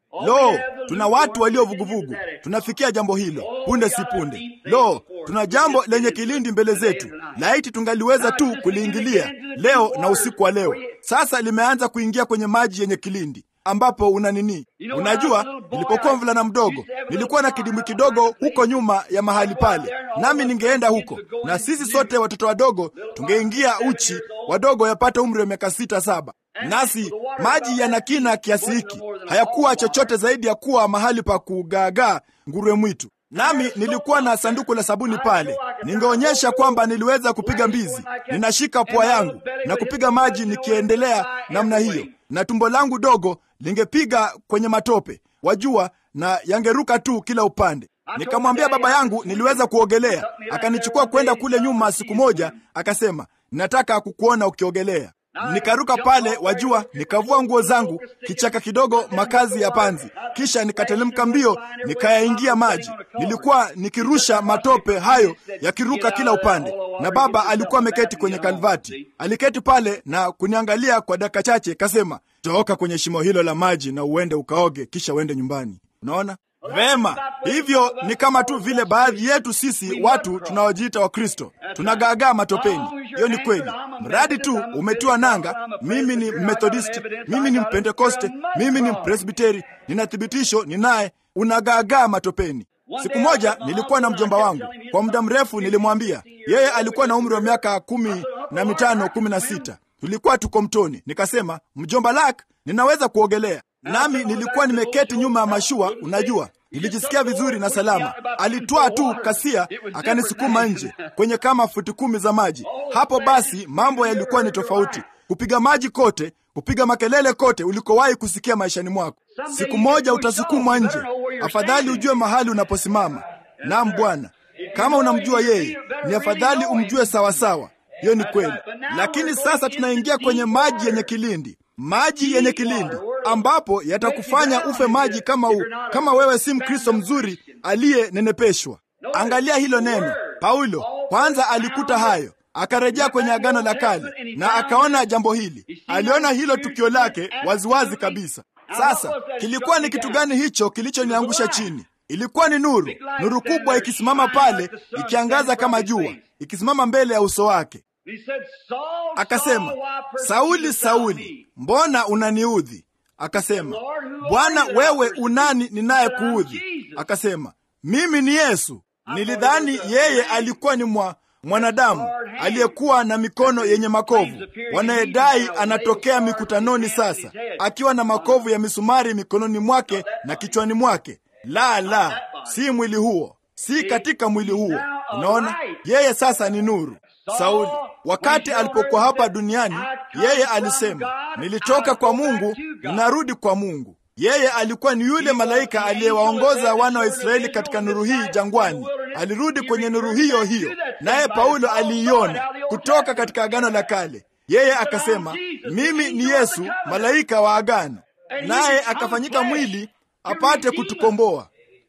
Lo, tuna watu walio vuguvugu, tunafikia jambo hilo punde si punde. Lo, tuna jambo lenye kilindi mbele zetu, laiti tungaliweza tu kuliingilia leo na usiku wa leo. Sasa limeanza kuingia kwenye maji yenye kilindi ambapo una nini? Unajua, nilipokuwa mvulana mdogo nilikuwa na kidimbwi kidogo huko nyuma ya mahali pale, nami ningeenda huko na sisi sote watoto wadogo tungeingia uchi, wadogo yapata umri wa miaka sita saba, nasi maji yana kina kiasi hiki, hayakuwa chochote zaidi ya kuwa mahali pa kugaagaa nguruwe mwitu nami nilikuwa na sanduku la sabuni pale. Ningeonyesha kwamba niliweza kupiga mbizi, ninashika pua yangu na kupiga maji nikiendelea namna hiyo, na tumbo langu dogo lingepiga kwenye matope, wajua, na yangeruka tu kila upande. Nikamwambia baba yangu niliweza kuogelea, akanichukua kwenda kule nyuma siku moja, akasema nataka kukuona ukiogelea. Nikaruka pale, wajua, nikavua nguo zangu, kichaka kidogo, makazi ya panzi, kisha nikatelemka mbio, nikayaingia maji. Nilikuwa nikirusha matope hayo yakiruka kila upande, na baba alikuwa ameketi kwenye kalvati. Aliketi pale na kuniangalia kwa dakika chache, kasema, toka kwenye shimo hilo la maji na uende ukaoge, kisha uende nyumbani. Unaona vema, hivyo ni kama tu vile baadhi yetu sisi watu tunaojiita Wakristo tunagaagaa matopeni. Hiyo ni kweli, mradi tu umetiwa nanga. Mimi ni Methodisti, mimi ni Mpentekoste, mimi ni Mpresbiteri, nina thibitisho, ninaye. Unagaagaa matopeni. Siku moja nilikuwa na mjomba wangu kwa muda mrefu, nilimwambia yeye alikuwa na umri wa miaka kumi na mitano kumi na sita tulikuwa tuko mtoni, nikasema mjomba lak, ninaweza kuogelea nami nilikuwa nimeketi nyuma ya mashua. Unajua, nilijisikia vizuri na salama. Alitwaa tu kasia akanisukuma nje kwenye kama futi kumi za maji. Hapo basi mambo yalikuwa ni tofauti, kupiga maji kote, kupiga makelele kote ulikowahi kusikia maishani mwako. Siku moja utasukumwa nje. Afadhali ujue mahali unaposimama. Naam Bwana, kama unamjua yeye, ni afadhali umjue sawasawa. Hiyo ni kweli, lakini sasa tunaingia kwenye maji yenye kilindi maji yenye kilindi ambapo yatakufanya ufe maji kama u, kama wewe si Mkristo mzuri aliyenenepeshwa. Angalia hilo neno. Paulo kwanza alikuta hayo, akarejea kwenye Agano la Kale na akaona jambo hili. Aliona hilo tukio lake waziwazi kabisa. Sasa kilikuwa ni kitu gani hicho kilichoniangusha chini? Ilikuwa ni nuru, nuru kubwa ikisimama pale, ikiangaza kama jua, ikisimama mbele ya uso wake. Akasema, Sauli, Sauli, mbona unaniudhi? Akasema, Bwana, wewe unani ninaye kuudhi? Akasema, mimi ni Yesu. Nilidhani yeye alikuwa ni mwa mwanadamu aliyekuwa na mikono yenye makovu, wanayedai anatokea mikutanoni sasa akiwa na makovu ya misumari mikononi mwake na kichwani mwake. La, la, si mwili huo, si katika mwili huo. Unaona, yeye sasa ni nuru. Sauli wakati alipokuwa hapa duniani, yeye alisema nilitoka kwa Mungu, ninarudi kwa Mungu. Yeye alikuwa ni yule malaika aliyewaongoza wana wa Israeli katika nuru hii jangwani. Alirudi kwenye nuru hiyo hiyo, naye Paulo aliiona kutoka katika Agano la Kale. Yeye akasema, mimi ni Yesu, malaika wa agano, naye akafanyika mwili apate kutukomboa.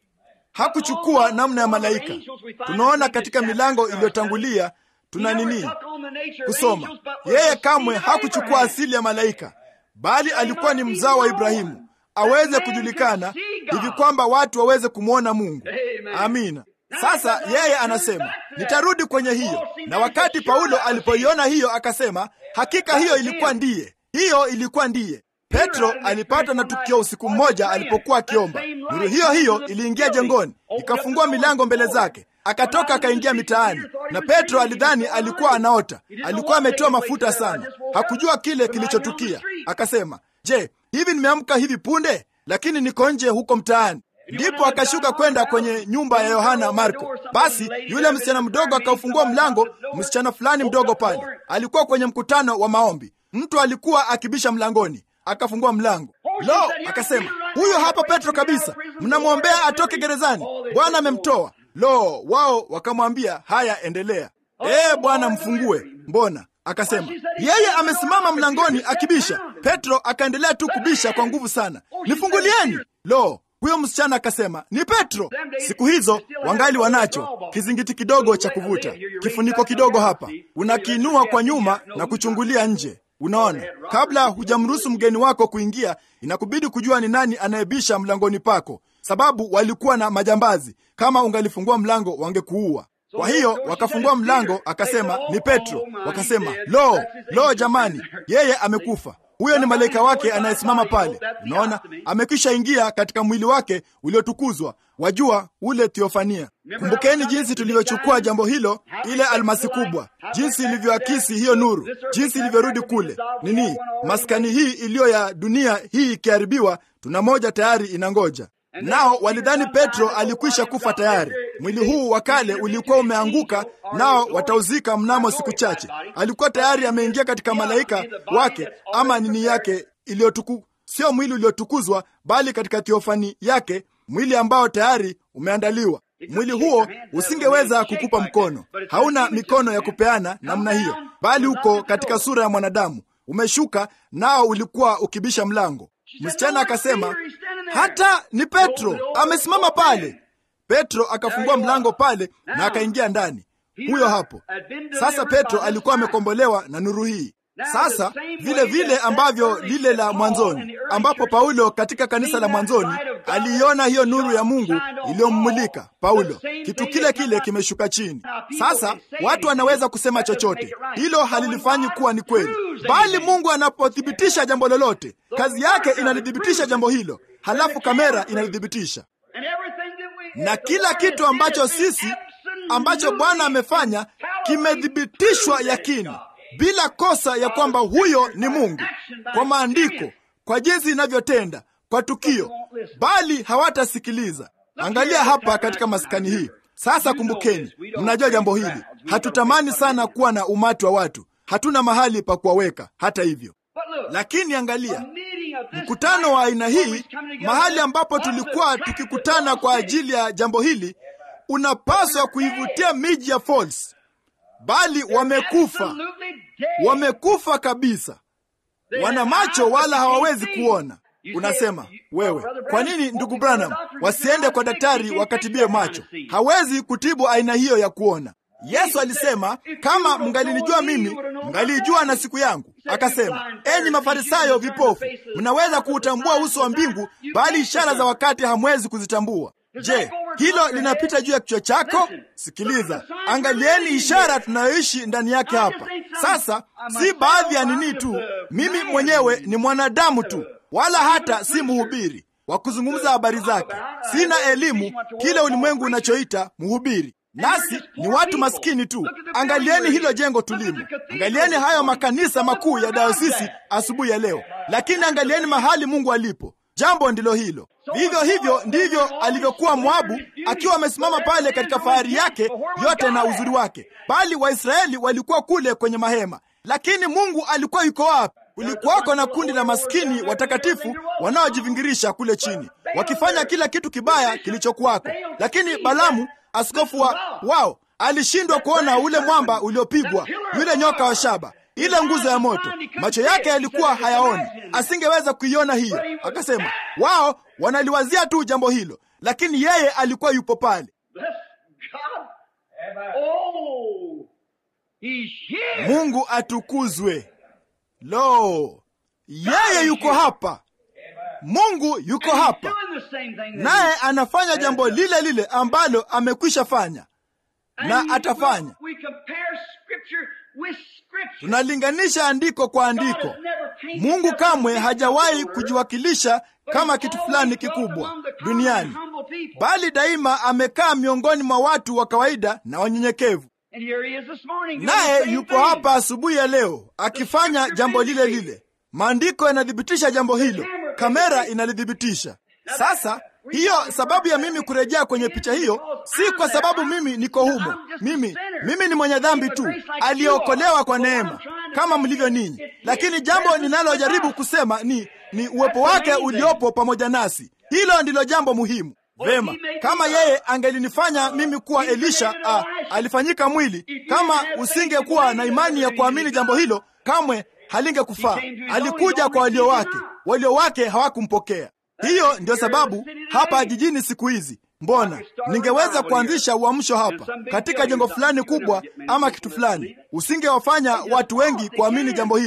Hakuchukua namna ya malaika. Tunaona katika milango iliyotangulia tuna nini kusoma. Yeye kamwe hakuchukua asili ya malaika, bali alikuwa ni mzao wa Ibrahimu, aweze kujulikana hivi kwamba watu waweze kumwona Mungu. Amina. Sasa yeye anasema nitarudi kwenye hiyo, na wakati Paulo alipoiona hiyo akasema, hakika hiyo ilikuwa ndiye, hiyo ilikuwa ndiye. Petro alipata na tukio usiku mmoja alipokuwa akiomba. Nuru hiyo hiyo iliingia jengoni, ikafungua milango mbele zake, akatoka akaingia mitaani, na Petro alidhani alikuwa anaota. Alikuwa ametiwa mafuta sana, hakujua kile kilichotukia. Akasema, je, hivi nimeamka hivi punde? Lakini niko nje huko mtaani. Ndipo akashuka kwenda kwenye nyumba ya Yohana Marko. Basi yule msichana mdogo akaufungua mlango. Msichana fulani mdogo pale alikuwa kwenye mkutano wa maombi. Mtu alikuwa akibisha mlangoni, akafungua mlango. Lo, akasema huyo hapa Petro kabisa, mnamwombea atoke gerezani, Bwana amemtoa. Lo, wao wakamwambia, haya, endelea. Ee Bwana, mfungue. Mbona? Akasema yeye amesimama mlangoni akibisha. Petro akaendelea tu kubisha kwa nguvu sana, nifungulieni. Lo, huyo msichana akasema ni Petro. Siku hizo wangali wanacho kizingiti kidogo cha kuvuta, kifuniko kidogo hapa, unakiinua kwa nyuma na kuchungulia nje. Unaona, kabla hujamruhusu mgeni wako kuingia, inakubidi kujua ni nani anayebisha mlangoni pako, sababu walikuwa na majambazi. Kama ungalifungua mlango, wangekuua. Kwa hiyo wakafungua mlango, akasema ni Petro. Wakasema lo, lo, jamani, yeye amekufa. Huyo ni malaika wake anayesimama pale. Unaona, amekwisha ingia katika mwili wake uliotukuzwa, wajua ule Theofania. Kumbukeni jinsi tulivyochukua jambo hilo, ile almasi kubwa, jinsi ilivyoakisi hiyo nuru, jinsi ilivyorudi kule nini, maskani hii iliyo ya dunia hii ikiharibiwa, tuna moja tayari inangoja. Nao walidhani Petro alikwisha kufa tayari. Mwili huu wa kale ulikuwa umeanguka, nao watauzika mnamo siku chache. Alikuwa tayari ameingia katika malaika wake ama nini yake iliyotuku, sio mwili uliotukuzwa, bali katika theofani yake, mwili ambao tayari umeandaliwa. Mwili huo usingeweza kukupa mkono, hauna mikono ya kupeana namna hiyo, bali uko katika sura ya mwanadamu, umeshuka nao ulikuwa ukibisha mlango. Msichana akasema hata ni Petro amesimama pale. Petro akafungua mlango pale na akaingia ndani, huyo hapo. Sasa Petro alikuwa amekombolewa na nuru hii. Sasa vile vile ambavyo lile la mwanzoni, ambapo Paulo katika kanisa la mwanzoni aliiona hiyo nuru ya Mungu iliyommulika Paulo, kitu kile kile kimeshuka chini. Sasa watu wanaweza kusema chochote, hilo halilifanyi kuwa ni kweli, bali Mungu anapothibitisha jambo lolote, kazi yake inalithibitisha jambo hilo, halafu kamera inalithibitisha, na kila kitu ambacho sisi ambacho Bwana amefanya kimethibitishwa yakini bila kosa ya kwamba huyo ni Mungu kwa maandiko, kwa jinsi inavyotenda, kwa tukio, bali hawatasikiliza. Angalia hapa katika maskani hii sasa. Kumbukeni, mnajua jambo hili, hatutamani sana kuwa na umati wa watu, hatuna mahali pa kuwaweka. Hata hivyo, lakini angalia mkutano wa aina hii, mahali ambapo tulikuwa tukikutana kwa ajili ya jambo hili, unapaswa kuivutia miji ya Falls bali wamekufa, wamekufa kabisa, wana macho wala hawawezi kuona. Unasema wewe, kwa nini ndugu Branham wasiende kwa daktari wakatibie macho? Hawezi kutibu aina hiyo ya kuona. Yesu alisema kama mngalinijua mimi, mngalijua na siku yangu. Akasema, enyi Mafarisayo vipofu, mnaweza kuutambua uso wa mbingu, bali ishara za wakati hamwezi kuzitambua. Je, hilo linapita juu ya kichwa chako? Sikiliza, angalieni ishara tunayoishi ndani yake hapa sasa. Si baadhi ya nini tu, mimi mwenyewe ni mwanadamu tu, wala hata si mhubiri wa kuzungumza habari zake. Sina elimu kile ulimwengu unachoita mhubiri, nasi ni watu maskini tu. Angalieni hilo jengo tulimo, angalieni hayo makanisa makuu ya dayosisi asubuhi ya leo, lakini angalieni mahali Mungu alipo. Jambo ndilo hilo. Vivyo hivyo ndivyo alivyokuwa Moabu akiwa amesimama pale katika fahari yake yote na uzuri wake, bali Waisraeli walikuwa kule kwenye mahema. Lakini Mungu alikuwa yuko wapi? Kulikuwako na kundi la maskini watakatifu wanaojivingirisha kule chini, wakifanya kila kitu kibaya kilichokuwako. Lakini Balamu, askofu wa wao, alishindwa kuona ule mwamba uliopigwa, yule nyoka wa shaba ile nguzo ya moto, macho yake yalikuwa hayaoni, asingeweza kuiona hiyo. Akasema wao wanaliwazia tu jambo hilo, lakini yeye alikuwa yupo pale. Mungu atukuzwe! Lo, yeye yuko hapa, Mungu yuko hapa, naye anafanya jambo lile lile ambalo amekwisha fanya na atafanya. Tunalinganisha andiko kwa andiko. Mungu kamwe hajawahi kujiwakilisha kama kitu fulani kikubwa duniani, bali daima amekaa miongoni mwa watu wa kawaida na wanyenyekevu. Naye yupo hapa asubuhi ya leo akifanya jambo lile lile. Maandiko yanathibitisha jambo hilo, kamera inalithibitisha. Sasa hiyo sababu ya mimi kurejea kwenye picha hiyo si kwa sababu mimi niko humo. Mimi mimi ni mwenye dhambi tu aliyeokolewa kwa neema kama mlivyo ninyi, lakini jambo ninalojaribu kusema ni ni uwepo wake uliopo pamoja nasi. Hilo ndilo jambo muhimu. Vema, kama yeye angelinifanya mimi kuwa Elisha a, alifanyika mwili, kama usingekuwa na imani ya kuamini jambo hilo, kamwe halingekufaa. Alikuja kwa walio wake, walio wake hawakumpokea. Hiyo ndio sababu hapa jijini siku hizi, mbona ningeweza kuanzisha uamsho hapa katika jengo fulani kubwa ama kitu fulani, usingewafanya watu wengi kuamini jambo hilo.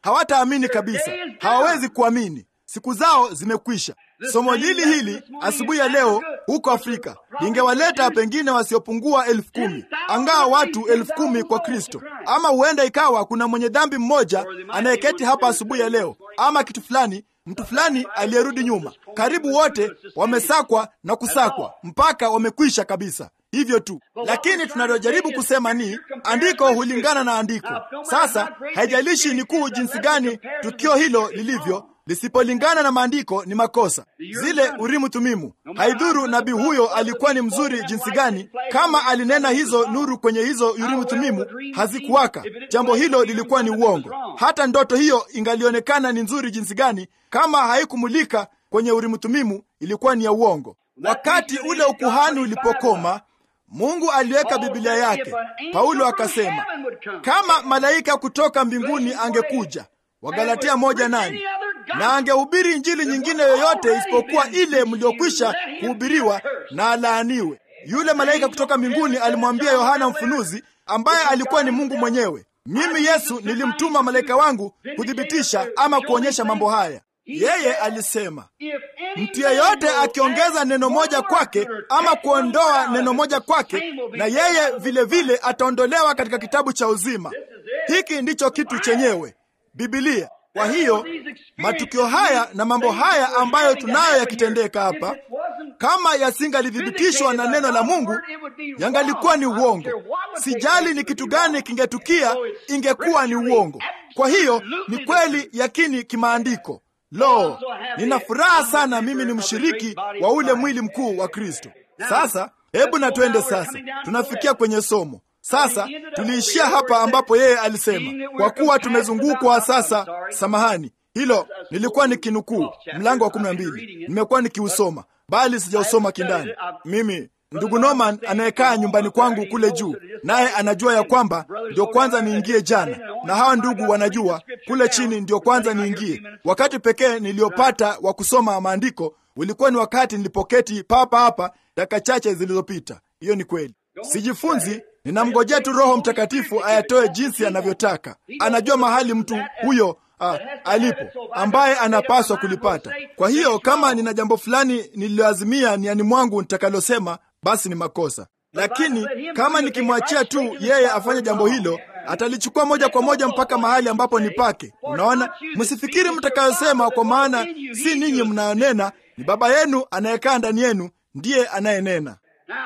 hawataamini kabisa, hawawezi kuamini. Siku zao zimekwisha. Somo lili hili asubuhi ya leo huko Afrika lingewaleta pengine wasiopungua elfu kumi angaa watu elfu kumi kwa Kristo, ama huenda ikawa kuna mwenye dhambi mmoja anayeketi hapa asubuhi ya leo, ama kitu fulani, mtu fulani aliyerudi nyuma. Karibu wote wamesakwa na kusakwa mpaka wamekwisha kabisa. Hivyo tu, lakini tunalojaribu kusema ni andiko hulingana na andiko. Sasa haijalishi ni kuu jinsi gani tukio hilo lilivyo lisipolingana na maandiko ni makosa. Zile Urimu Tumimu, haidhuru nabii huyo alikuwa ni mzuri jinsi gani, kama alinena hizo nuru kwenye hizo Urimu Tumimu hazikuwaka, jambo hilo lilikuwa ni uongo. Hata ndoto hiyo ingalionekana ni nzuri jinsi gani, kama haikumulika kwenye Urimu Tumimu ilikuwa ni ya uongo. Wakati ule ukuhani ulipokoma, Mungu aliweka Biblia yake. Paulo akasema kama malaika kutoka mbinguni angekuja Wagalatia moja nane na angehubiri injili nyingine yoyote isipokuwa ile mliokwisha kuhubiriwa, na alaaniwe. Yule malaika kutoka mbinguni alimwambia Yohana Mfunuzi, ambaye alikuwa ni Mungu mwenyewe, mimi Yesu nilimtuma malaika wangu kuthibitisha ama kuonyesha mambo haya. Yeye alisema mtu yeyote akiongeza neno moja kwake ama kuondoa neno moja kwake, na yeye vilevile vile ataondolewa katika kitabu cha uzima. Hiki ndicho kitu chenyewe Biblia. Kwa hiyo matukio haya na mambo haya ambayo tunayo yakitendeka hapa, kama yasingalizithibitishwa na neno la Mungu, yangalikuwa ni uongo. Sijali ni kitu gani kingetukia, ingekuwa ni uongo. Kwa hiyo ni kweli yakini kimaandiko. Lo, nina furaha sana, mimi ni mshiriki wa ule mwili mkuu wa Kristo. Sasa hebu na twende sasa, tunafikia kwenye somo sasa tuliishia hapa ambapo yeye alisema, kwa kuwa tumezungukwa sasa. Samahani, hilo nilikuwa nikinukuu mlango wa kumi na mbili, nimekuwa nikiusoma bali sijausoma kindani. Mimi ndugu Norman anayekaa nyumbani kwangu kule juu, naye anajua ya kwamba ndio kwanza niingie jana, na hawa ndugu wanajua kule chini ndio kwanza niingie. Wakati pekee niliyopata wa kusoma maandiko ulikuwa ni wakati nilipoketi papa hapa dakika chache zilizopita. Hiyo ni kweli, sijifunzi ninamngojea tu Roho Mtakatifu ayatoe jinsi anavyotaka. Anajua mahali mtu huyo uh, alipo ambaye anapaswa kulipata. Kwa hiyo kama nina jambo fulani nililoazimia niani mwangu nitakalosema, basi ni makosa, lakini kama nikimwachia tu yeye afanye jambo hilo, atalichukua moja kwa moja mpaka mahali ambapo ni pake. Unaona, msifikiri mtakayosema, kwa maana si ninyi mnayonena, ni Baba yenu anayekaa ndani yenu ndiye anayenena.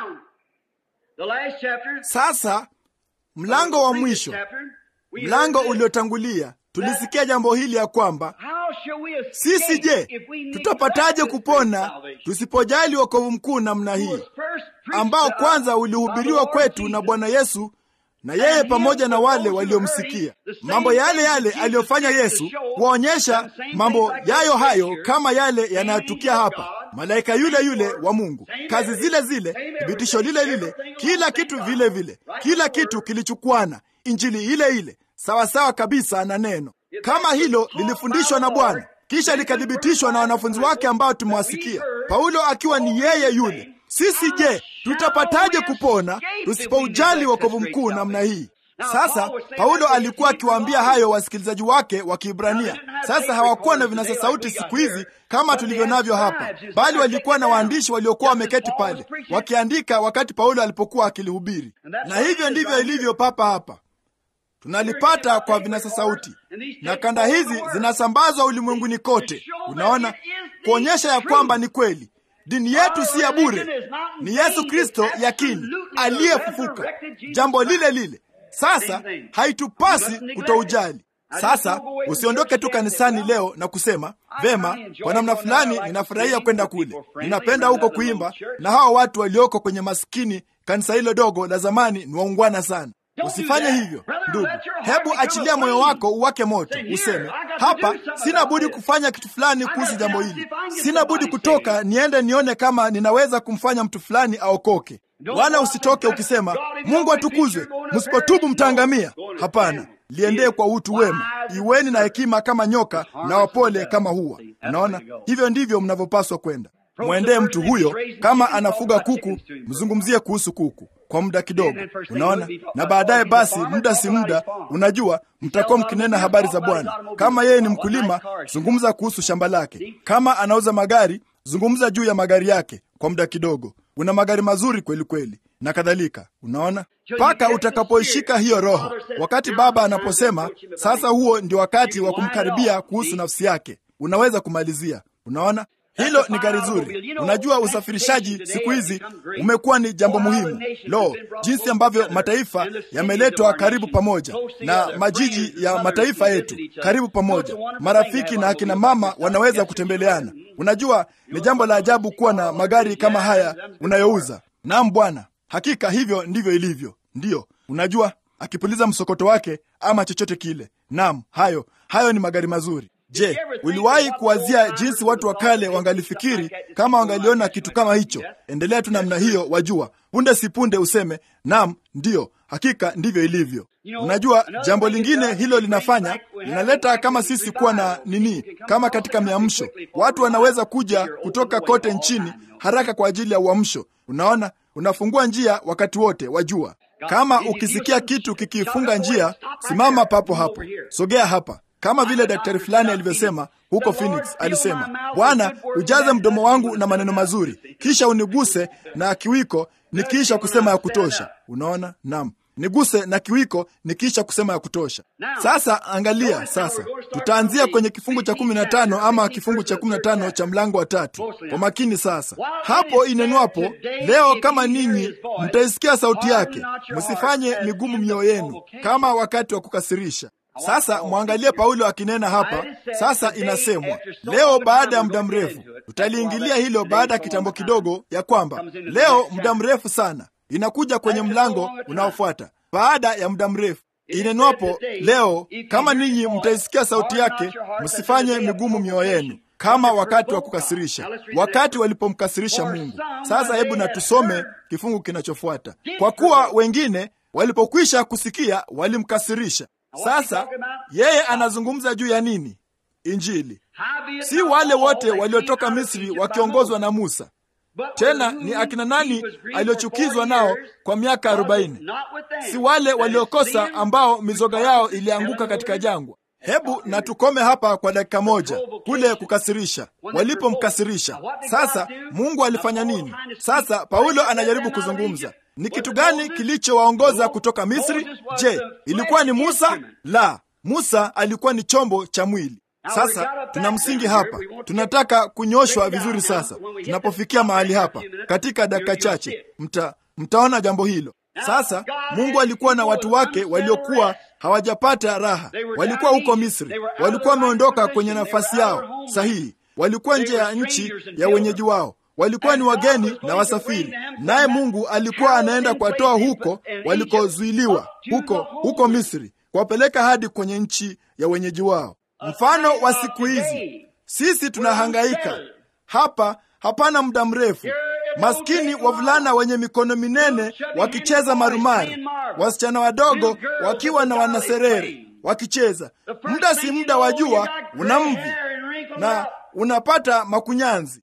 Sasa mlango wa mwisho, mlango uliotangulia, tulisikia jambo hili ya kwamba sisi, je, tutapataje kupona tusipojali wokovu mkuu namna hii, ambao kwanza ulihubiriwa kwetu na Bwana Yesu na yeye pamoja na wale waliomsikia. Mambo yale yale aliyofanya Yesu kuwaonyesha mambo yayo hayo kama yale yanayotukia hapa, malaika yule yule wa Mungu, kazi zile zile, thibitisho lile lile, kila kitu vile vile, kila kitu kilichukwana, injili ile ile, sawasawa kabisa na neno. Kama hilo lilifundishwa na Bwana kisha likathibitishwa na wanafunzi wake ambao tumewasikia, Paulo akiwa ni yeye yule sisi je, tutapataje kupona tusipoujali wokovu mkuu namna hii? Sasa Paulo alikuwa akiwaambia hayo wasikilizaji wake wa Kiibrania. Sasa hawakuwa na vinasa sauti siku hizi kama tulivyo navyo hapa, bali walikuwa na waandishi waliokuwa wameketi pale wakiandika wakati Paulo alipokuwa akilihubiri, na hivyo ndivyo ilivyo papa hapa. Tunalipata kwa vinasa sauti, na kanda hizi zinasambazwa ulimwenguni kote, unaona, kuonyesha ya kwamba ni kweli dini yetu si ya bure, ni Yesu Kristo yakini aliyefufuka, jambo lile lile. Sasa haitupasi kutoujali. Sasa usiondoke tu kanisani leo na kusema vema, kwa namna fulani ninafurahia kwenda kule, ninapenda huko kuimba, na hawa watu walioko kwenye maskini kanisa hilo dogo la zamani ni waungwana sana. Usifanye hivyo ndugu, hebu achilia moyo wako uwake moto, useme hapa, sina budi kufanya kitu fulani kuhusu jambo hili, sina budi kutoka niende nione kama ninaweza kumfanya mtu fulani aokoke. Wala usitoke ukisema Mungu atukuzwe, msipotubu mtaangamia. Hapana, liendee kwa utu wema, iweni na hekima kama nyoka na wapole kama hua. Unaona, hivyo ndivyo mnavyopaswa kwenda. mwendee mtu huyo. Kama anafuga kuku, mzungumzie kuhusu kuku kwa muda kidogo, unaona, na baadaye basi, muda si muda, unajua, mtakuwa mkinena habari za Bwana. Kama yeye ni mkulima, zungumza kuhusu shamba lake. Kama anauza magari, zungumza juu ya magari yake kwa muda kidogo. Una magari mazuri kweli kweli, na kadhalika. Unaona, mpaka utakapoishika hiyo Roho. Wakati Baba anaposema sasa, huo ndio wakati wa kumkaribia kuhusu nafsi yake, unaweza kumalizia. Unaona, hilo ni gari zuri. Unajua, usafirishaji siku hizi umekuwa ni jambo muhimu. Lo, jinsi ambavyo mataifa yameletwa karibu pamoja na majiji ya mataifa yetu karibu pamoja, marafiki na akina mama wanaweza kutembeleana. Unajua, ni jambo la ajabu kuwa na magari kama haya unayouza. Naam Bwana, hakika hivyo ndivyo ilivyo. Ndiyo, unajua, akipuliza msokoto wake ama chochote kile. Naam, hayo hayo ni magari mazuri. Je, uliwahi kuwazia jinsi watu wa kale wangalifikiri kama wangaliona kitu kama hicho? Endelea tu namna hiyo, wajua, punde si punde useme naam, ndiyo, hakika ndivyo ilivyo. Unajua, jambo lingine hilo linafanya linaleta kama sisi kuwa na nini, kama katika miamsho, watu wanaweza kuja kutoka kote nchini haraka kwa ajili ya uamsho. Unaona, unafungua njia wakati wote, wajua. Kama ukisikia kitu kikifunga njia, simama papo hapo, sogea hapa kama vile daktari fulani alivyosema huko Phoenix, alisema Bwana, ujaze mdomo wangu na maneno mazuri, kisha uniguse na kiwiko nikiisha kusema ya kutosha. Unaona, naam, niguse na kiwiko nikiisha kusema ya kutosha. Sasa angalia, sasa tutaanzia kwenye kifungu cha kumi na tano ama kifungu cha kumi na tano cha mlango wa tatu kwa makini. Sasa hapo inenwapo leo, kama ninyi mtaisikia sauti yake, msifanye migumu mioyo yenu kama wakati wa kukasirisha. Sasa mwangalie Paulo akinena hapa. Sasa inasemwa leo, baada ya muda mrefu. Tutaliingilia hilo baada ya kitambo kidogo, ya kwamba leo, muda mrefu sana, inakuja kwenye mlango unaofuata baada ya muda mrefu. Inenwapo leo, kama ninyi mtaisikia sauti yake, msifanye migumu mioyo yenu kama wakati wa kukasirisha, wakati walipomkasirisha Mungu. Sasa hebu na tusome kifungu kinachofuata. Kwa kuwa wengine walipokwisha kusikia walimkasirisha. Sasa yeye anazungumza juu ya nini? Injili. Si wale wote waliotoka Misri wakiongozwa na Musa. Tena ni akina nani aliochukizwa nao kwa miaka arobaini? Si wale waliokosa ambao mizoga yao ilianguka katika jangwa. Hebu na tukome hapa kwa dakika moja, kule kukasirisha, walipomkasirisha. Sasa Mungu alifanya nini? Sasa Paulo anajaribu kuzungumza ni kitu gani kilichowaongoza kutoka Misri? Je, ilikuwa ni Musa? La, Musa alikuwa ni chombo cha mwili. Sasa tuna msingi hapa, tunataka kunyoshwa vizuri. Sasa tunapofikia mahali hapa, katika dakika chache mta, mtaona jambo hilo. Sasa Mungu alikuwa na watu wake waliokuwa hawajapata raha, walikuwa huko Misri, walikuwa wameondoka kwenye nafasi yao sahihi, walikuwa nje ya nchi ya wenyeji wao walikuwa ni wageni na wasafiri, naye Mungu alikuwa anaenda kuwatoa huko walikozuiliwa, huko huko Misri, kuwapeleka hadi kwenye nchi ya wenyeji wao. Mfano wa siku hizi, sisi tunahangaika hapa, hapana muda mrefu, maskini wavulana wenye mikono minene wakicheza marumaru, wasichana wadogo wakiwa na wanaserere wakicheza. Muda si muda wa jua una mvi na unapata makunyanzi.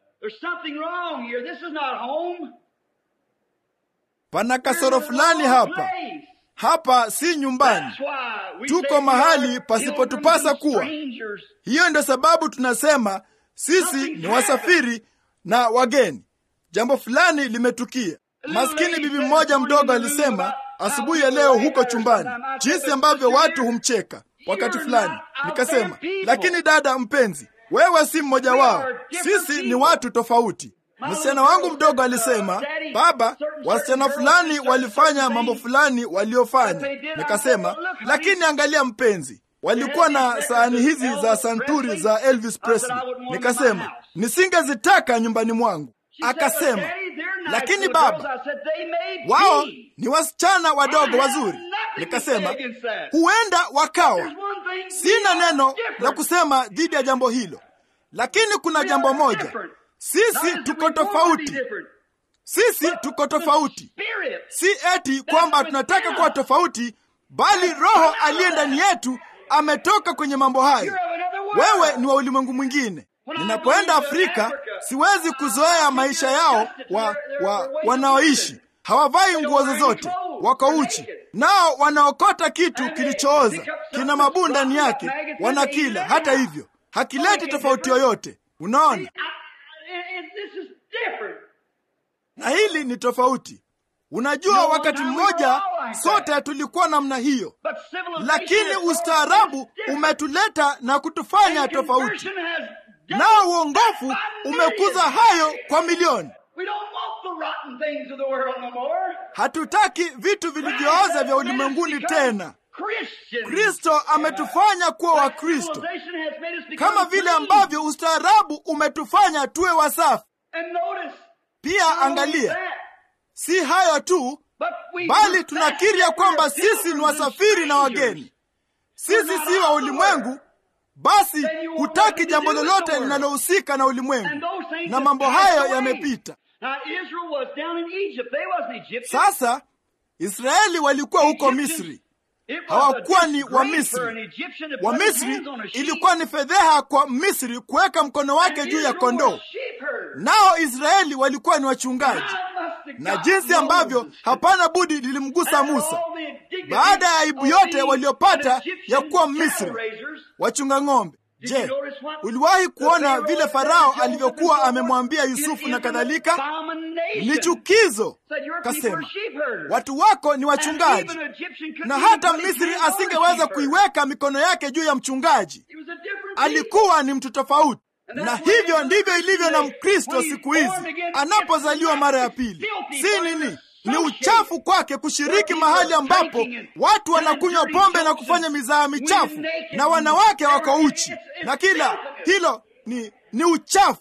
Pana kasoro fulani hapa. Hapa si nyumbani, tuko mahali pasipotupasa kuwa. Hiyo ndio sababu tunasema sisi ni wasafiri na wageni. Jambo fulani limetukia. Maskini bibi mmoja mdogo alisema asubuhi ya leo huko chumbani, jinsi ambavyo watu humcheka wakati fulani. Nikasema, lakini dada mpenzi, wewe si mmoja wao, sisi ni watu tofauti. Msichana wangu mdogo alisema, baba, wasichana fulani walifanya mambo fulani waliofanya. Nikasema, lakini angalia mpenzi, walikuwa na sahani hizi za santuri za Elvis Presley. Nikasema, nisingezitaka nyumbani mwangu. Akasema, lakini baba, wao ni wasichana wadogo wazuri. Nikasema, huenda wakawa. Sina neno la kusema dhidi ya jambo hilo, lakini kuna jambo moja sisi tuko tofauti. Sisi tuko tofauti, si eti kwamba tunataka kuwa tofauti, bali Roho aliye ndani yetu ametoka kwenye mambo hayo. Wewe ni wa ulimwengu mwingine. Ninapoenda Afrika, siwezi kuzoea maisha yao wa, wa, wanaoishi hawavai nguo zozote, wako uchi, nao wanaokota kitu kilichooza, kina mabuu ndani yake, wanakila. Hata hivyo hakileti tofauti yoyote. Unaona, na hili ni tofauti. Unajua, wakati mmoja sote tulikuwa namna hiyo, lakini ustaarabu umetuleta na kutufanya tofauti, nao uongofu umekuza hayo kwa milioni. Hatutaki vitu vilivyooza vya ulimwenguni tena. Kristo ametufanya kuwa Wakristo, kama vile ambavyo ustaarabu umetufanya tuwe wasafi. Pia angalia, si hayo tu, bali tunakiri ya kwamba sisi ni wasafiri na wageni. Sisi si wa ulimwengu, basi hutaki jambo lolote linalohusika na ulimwengu, na mambo hayo yamepita. Sasa Israeli walikuwa huko Misri, hawakuwa ni wa Misri. Wa Misri ilikuwa ni fedheha kwa Misri kuweka mkono wake juu ya kondoo, nao Israeli walikuwa ni wachungaji, na jinsi ambavyo hapana budi lilimgusa Musa baada ya aibu yote waliopata ya kuwa Misri, wachunga ng'ombe. Je, uliwahi kuona vile Farao alivyokuwa amemwambia Yusufu na kadhalika? Ni chukizo. Kasema watu wako ni wachungaji, na hata Misri asingeweza kuiweka mikono yake juu ya mchungaji. Alikuwa ni mtu tofauti, na hivyo ndivyo ilivyo na Mkristo siku hizi anapozaliwa mara ya pili. Si nini ni uchafu kwake kushiriki mahali ambapo watu wanakunywa pombe na kufanya mizaha michafu na wanawake wako uchi na kila hilo ni, ni uchafu.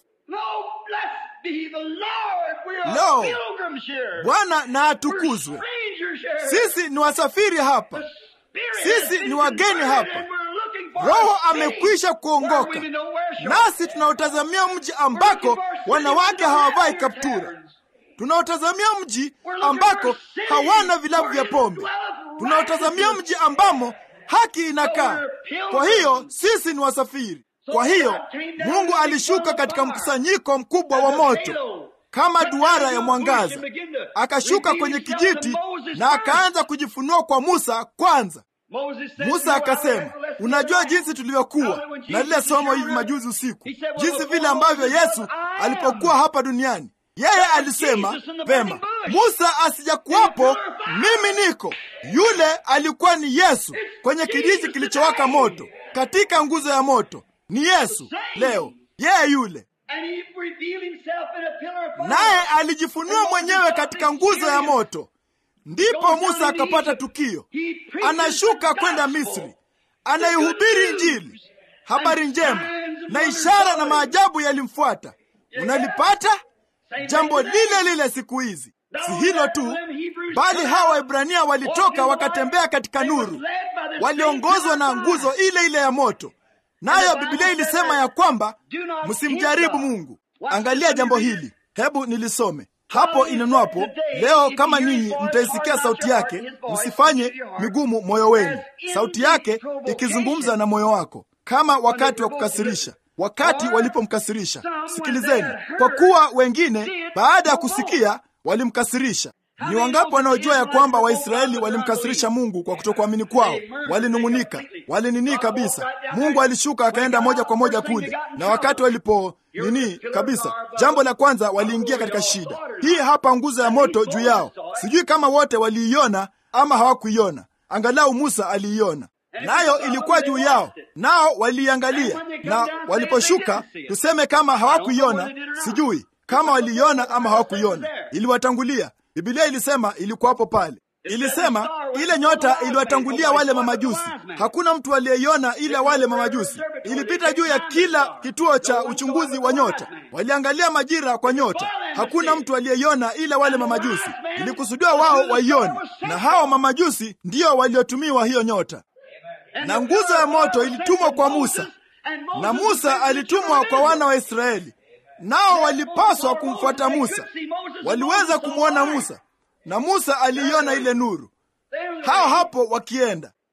Lo, Bwana na atukuzwe. Sisi ni wasafiri hapa, sisi ni wageni hapa. Roho amekwisha kuongoka, nasi tunaotazamia mji ambako wanawake hawavai kaptura tunaotazamia mji ambako hawana vilabu vya pombe, tunaotazamia mji ambamo haki inakaa. Kwa hiyo sisi ni wasafiri. Kwa hiyo Mungu alishuka katika mkusanyiko mkubwa wa moto kama duara ya mwangaza, akashuka kwenye kijiti na akaanza kujifunua kwa Musa kwanza. Musa akasema, unajua jinsi tulivyokuwa na lile somo hivi majuzi usiku, jinsi vile ambavyo Yesu alipokuwa hapa duniani yeye alisema vema, Musa asijakuwapo, mimi niko. Yule alikuwa ni Yesu kwenye kijiti kilichowaka moto, katika nguzo ya moto. Ni Yesu leo, yeye yule, naye alijifunua mwenyewe katika nguzo ya moto. Ndipo Musa akapata tukio, anashuka kwenda Misri, anaihubiri Injili, habari njema, na ishara na maajabu yalimfuata. Unalipata? Jambo lile lile siku hizi. Si hilo tu, bali hawa Waebrania walitoka wakatembea katika nuru, waliongozwa na nguzo ile ile ya moto, nayo Biblia ilisema ya kwamba msimjaribu Mungu. Angalia jambo hili, hebu nilisome hapo inenwapo leo, kama ninyi mtaisikia sauti yake, msifanye migumu moyo wenu. Sauti yake ikizungumza na moyo wako, kama wakati wa kukasirisha wakati walipomkasirisha. Sikilizeni, kwa kuwa wengine baada ya kusikia walimkasirisha. Ni wangapi wanaojua ya kwamba Waisraeli walimkasirisha Mungu kwa kutokuamini kwao? Walinung'unika, walinini kabisa. Mungu alishuka akaenda moja kwa moja kule, na wakati walipo nini kabisa, jambo la kwanza waliingia katika shida hii. Hapa nguzo ya moto juu yao, sijui kama wote waliiona ama hawakuiona. Angalau Musa aliiona nayo ilikuwa juu yao, nao waliiangalia. Na waliposhuka, tuseme kama hawakuiona, sijui kama waliiona ama hawakuiona, iliwatangulia. Biblia ilisema ilikuwapo pale, ilisema ile nyota iliwatangulia wale mamajusi. Hakuna mtu aliyeiona ila wale mamajusi. Ilipita juu ya kila kituo cha uchunguzi wa nyota, waliangalia majira kwa nyota. Hakuna mtu aliyeiona ila wale mamajusi. Ilikusudiwa wao waione, na hao mamajusi ndio waliotumiwa hiyo nyota na nguzo ya moto ilitumwa kwa Musa na Musa alitumwa kwa wana wa Israeli, nao walipaswa kumfuata Musa. Waliweza kumwona Musa na Musa aliiona ile nuru, hao hapo wakienda.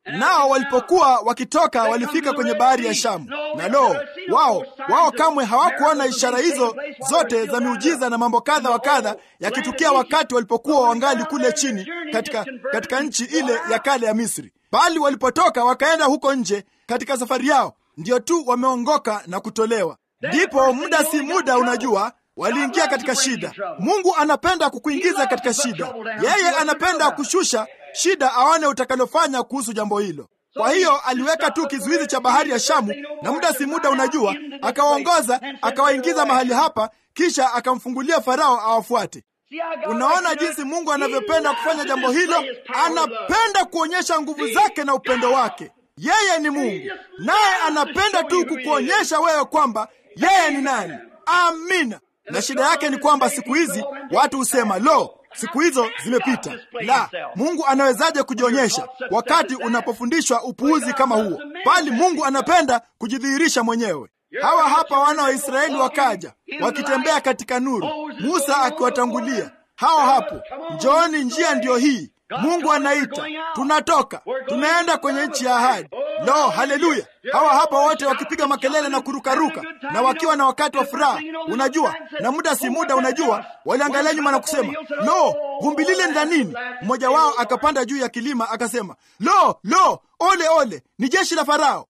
Nao walipokuwa wakitoka walifika kwenye bahari ya Shamu, na lo, wao wao kamwe hawakuona ishara hizo zote za miujiza na mambo kadha wa kadha yakitukia wakati walipokuwa wangali kule chini katika, katika nchi ile ya kale ya Misri, bali walipotoka wakaenda huko nje katika safari yao, ndio tu wameongoka na kutolewa. Ndipo muda si muda, unajua waliingia katika shida. Mungu anapenda kukuingiza katika shida. Yeye anapenda kushusha shida, aone utakalofanya kuhusu jambo hilo. Kwa hiyo aliweka tu kizuizi cha bahari ya Shamu, na muda si muda, unajua, akawaongoza akawaingiza mahali hapa, kisha akamfungulia Farao awafuate. Unaona jinsi Mungu anavyopenda kufanya jambo hilo. Anapenda kuonyesha nguvu zake na upendo wake. Yeye ni Mungu, naye anapenda tu kukuonyesha wewe kwamba yeye ni nani. Amina. Na shida yake ni kwamba siku hizi watu husema lo, siku hizo zimepita. La, Mungu anawezaje kujionyesha wakati unapofundishwa upuuzi kama huo? Bali Mungu anapenda kujidhihirisha mwenyewe. Hawa hapa wana wa Israeli wakaja wakitembea katika nuru, Musa akiwatangulia. Hawa hapo, njooni, njia ndiyo hii. Mungu anaita, tunatoka, tunaenda kwenye nchi ya ahadi. Lo, haleluya! Hawa hapa wote wakipiga makelele na kurukaruka na wakiwa na wakati wa furaha, unajua, na muda si muda, unajua, waliangalia nyuma na kusema, lo, vumbi lile ni la nini? Mmoja wao akapanda juu ya kilima akasema, lo, lo, ole, ole, ni jeshi la Farao.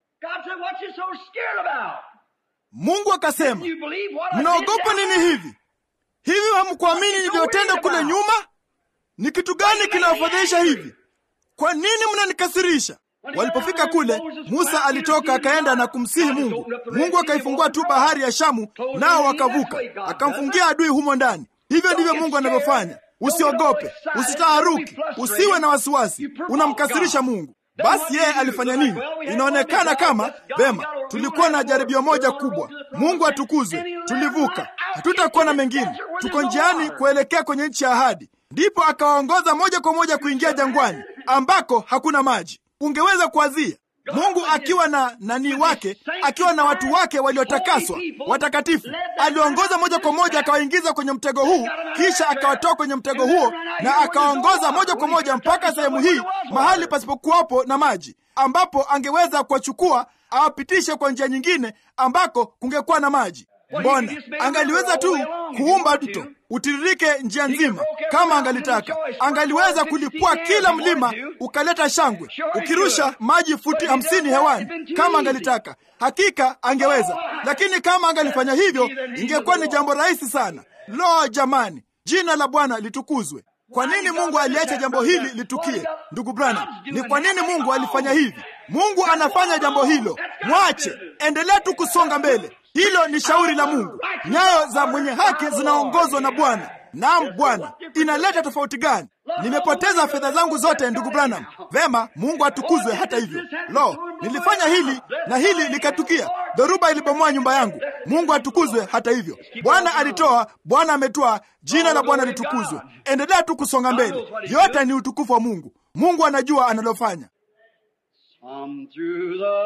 Mungu akasema, mnaogopa nini hivi? Hivi hamkuamini nilivyotenda kule nyuma? Ni kitu gani kinawafadhaisha hivi? Kwa nini mnanikasirisha? Walipofika kule, Musa alitoka akaenda na kumsihi Mungu. Mungu akaifungua tu bahari ya Shamu, nao wakavuka, akamfungia adui humo ndani. Hivyo ndivyo Mungu anavyofanya. Usiogope, usitaharuki, usiwe na wasiwasi. Unamkasirisha Mungu. Basi yeye alifanya nini? Inaonekana kama vema, tulikuwa na jaribio moja kubwa. Mungu atukuzwe, tulivuka, hatutakuwa na mengine. Tuko njiani kuelekea kwenye nchi ya ahadi. Ndipo akawaongoza moja kwa moja kuingia jangwani ambako hakuna maji. Ungeweza kuwazia Mungu akiwa na nani wake, akiwa na watu wake waliotakaswa watakatifu, aliongoza moja kwa moja akawaingiza kwenye mtego huu, kisha akawatoa kwenye mtego huo na akawaongoza moja kwa moja mpaka sehemu hii, mahali pasipokuwapo na maji, ambapo angeweza kuwachukua awapitishe kwa njia nyingine ambako kungekuwa na maji. Mbona angaliweza tu kuumba mto utiririke njia nzima kama angalitaka. Angaliweza kulipua kila mlima ukaleta shangwe, ukirusha maji futi hamsini hewani kama angalitaka. Hakika angeweza, lakini kama angalifanya hivyo, ingekuwa ni jambo rahisi sana. Lo, jamani, jina la Bwana litukuzwe. Kwa nini Mungu aliacha jambo hili litukie? Ndugu Branham, ni kwa nini Mungu alifanya hivi? Mungu anafanya jambo hilo, mwache, endelea tu kusonga mbele. Hilo ni shauri la Mungu. Nyayo za mwenye haki zinaongozwa na Bwana. Naam, Bwana. Inaleta tofauti gani? Nimepoteza fedha zangu zote, ndugu Branham. Vema, Mungu atukuzwe. Hata hivyo, lo, nilifanya hili na hili likatukia. Dhoruba ilibomoa nyumba yangu. Mungu atukuzwe. Hata hivyo, Bwana alitoa, Bwana ametoa. Jina la Bwana litukuzwe. Endelea tu kusonga mbele, yote ni utukufu wa Mungu. Mungu anajua analofanya. Some through the